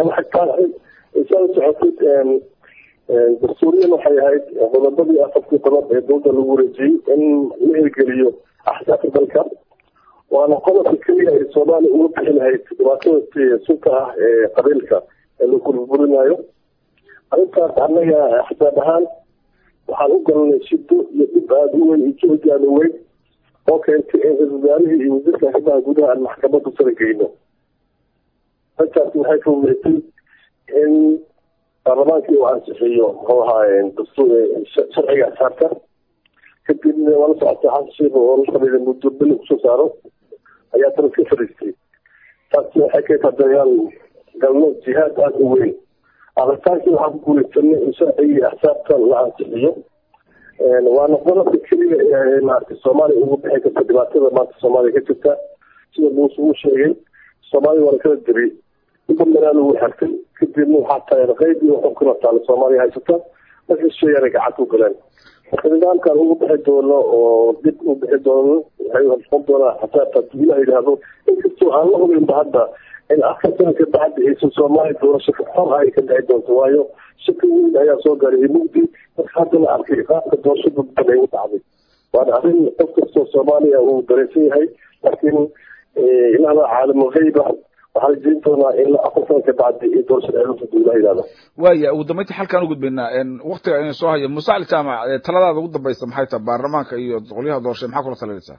saa socotay dastuuriyan waxay ahayd qodobadii afartii qodob ee dowladda lagu wareejiyey in la hirgeliyo axsaabta dalka waana qodobka keliya ay soomaaliya uga bixi lahayd dhibaatada sunka ah ee qabiilka ee lagu burburinayo arrintaas annaga axsaab ahaan waxaan u galnay shido iyo dhib aada u weyn iyo joogi aada u weyn oo keentay in ra-isul wasaarihii iyo wasiirka arrimaha gudaha aan maxkamadda sara geyno arrintaasi waxay fududeysay in baarlamaankii uu ansixiyo muxuu ahaa sharciga asaarka kadibna waa la socotay xasan sheekh oo la sameeyay muddo bili kusoo saaro ayaa tana iska fadhiistay taasi waxay keentay dagaal galno jihaad aada u weyn aritaankii waxaan ku guuleysanay in sharcigii axsaabta la ansixiyo waana qodobka keliya ee maaragtay soomaaliya ugu bixi karta dhibaatada maanta soomaaliya ka jirta sida muuse uu sheegay soomaaliya waa la kala diri inta manaal ugu xirtay kadibna waxaa taageer qeyb iyo wuxuu kula taala soomaaliya haysata marka sheegaanay gacanta u galeen marka nidaamkan ugu bixi doono oo dib u bixi doono waxay noqon doonaa xasaabta haddii ilaha yidhaahdo inkastoo aan la hubinba hadda in afar sana ka bacdi aysan soomaaliya doorasho xor ay ka dhici doonto waayo shaki weyn ayaa soo gaaray mugdi marka hadda la arkay qaabka doorasho dadban ay u dhacday waana arrin qof kastoo soomaaliya uu dareensan yahay laakiin ilahda caalamul geyba waxaa la jeedin doonaa in afar sana ka bacdi ay doorashada ay lunta ilaha yidhahdo waaya ugu dambeyntii xalkaan u gudbaynaa waktiga inay soo haya muuse cali jaamac taladaada ugu dambaysa maxay tahay baarlamaanka iyo qolyaha doorashay maxaa kula talinaysaa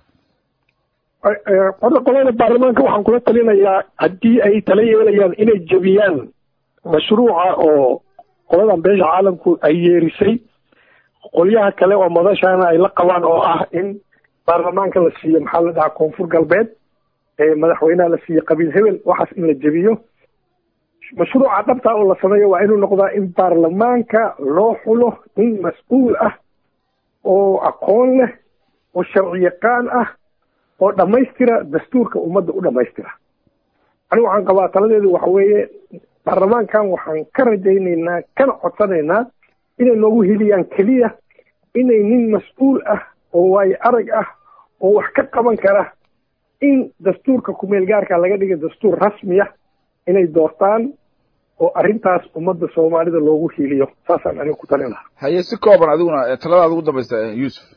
horta qolada baarlamaanka waxaan kula talinayaa haddii ay tala yeelayaan inay jebiyaan mashruuca oo qoladan beesha caalamku ay yeerisay qolyaha kale oo madashaana ay la qabaan oo ah in baarlamaanka la siiyo maxaa la dhahaa koonfur galbeed madaxweynaha la siiyo qabiil hebel waxaas in la jebiyo mashruuca dhabta oo la sameeyo waa inuu noqdaa in baarlamaanka loo xulo nin mas-uul ah oo aqoon leh oo sharci yaqaan ah oo dhammaystira dastuurka ummadda u dhammaystira anigu waxaan qabaa taladeedu waxa weeye baarlamaankan waxaan ka rajaynaynaa kana codsanaynaa inay noogu heliyaan keliya inay nin mas-uul ah oo waayo arag ah oo wax ka qaban kara in dastuurka kumeel gaarka laga dhiga dastuur rasmiya inay doortaan oo arrintaas ummadda soomaalida loogu hiiliyo saasaan aniga ku talin lahaa haye si kooban adiguna taladaada ugu dambaysta yuusuf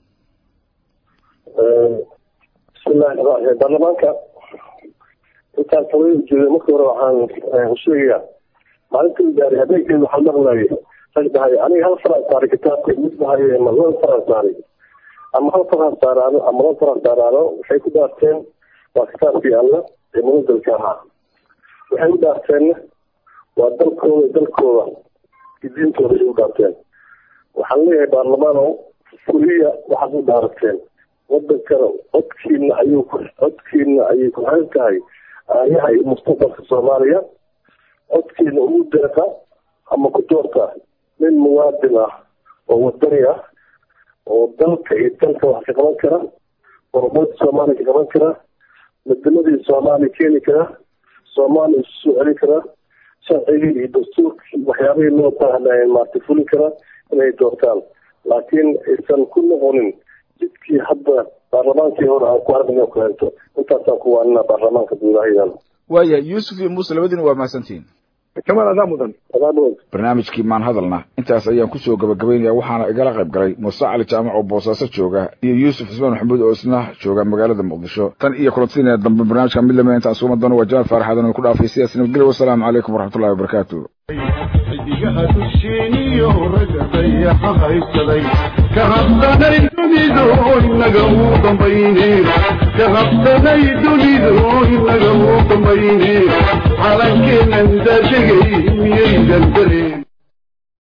bismillahi raxmaan raxiim baarlamaanka intaan talada jeeday marka hore waxaan sheegayaa maalinta gaari habeenkeeda waxaan maqlayay rag dhahay aniga hal faraan saaray kitaabka mid dhahay ma laba faraan saaray ama hal faraan saaraano ama laba faraan saaraano waxay ku dhaarteen waa kitaabkii alla ee munadelka ahaa waxay u dhaarteenna waa dalkooda dalkooda iyo diintooda ay u dhaarteen waxaan leeyahay baarlamaanow fuliya waxaad u dhaarateen wadankana codkiina ayuu ku codkiina ayay ku xiran tahay aayaha iyo mustaqbalka soomaaliya codkiina ugu deeqa ama ku doorta nin muwaadin ah oo wadani ah oo dalka iyo dalka wax ka qaban kara horumarka soomaaliya ka qaban kara madamadii soomaaliya keeni kara soomaaliya isu soo celin kara sharcigii iyo dastuurkii waxyaabihii loo baahnaayen maarta fulin kara inay doortaan laakiin aysan ku noqonin jidkii hadda baarlamaankii hore aan ku aragna kaleento intaasaan ku waanina baarlamaanka guudahayadan waaya yuusuf iyo muuse labadiina waa mahadsantihiin kamal adaa mudan adaamod barnaamijkii maan hadalna intaas ayaan kusoo gabagabaynaya waxaana igala qayb galay muuse cali jaamac oo boosaaso jooga iyo yuusuf cismaan maxamuud oo isna jooga magaalada muqdisho tan iyo kulantiina dambe barnaamijka mid lamida intaan suuma doono waa jamaal faarax aadan oo ku dhaafay sidaas nabadgelyo wasalaamu calaykum waraxmatullahi wabarakaatu xidigaha dusheeniyo ragga dayaxa haysaday ka habsanay dunidu inaga uu dambayne ka habsanay dunidu inaga uu dambayne calankeenan daadegay miyaydan dareemin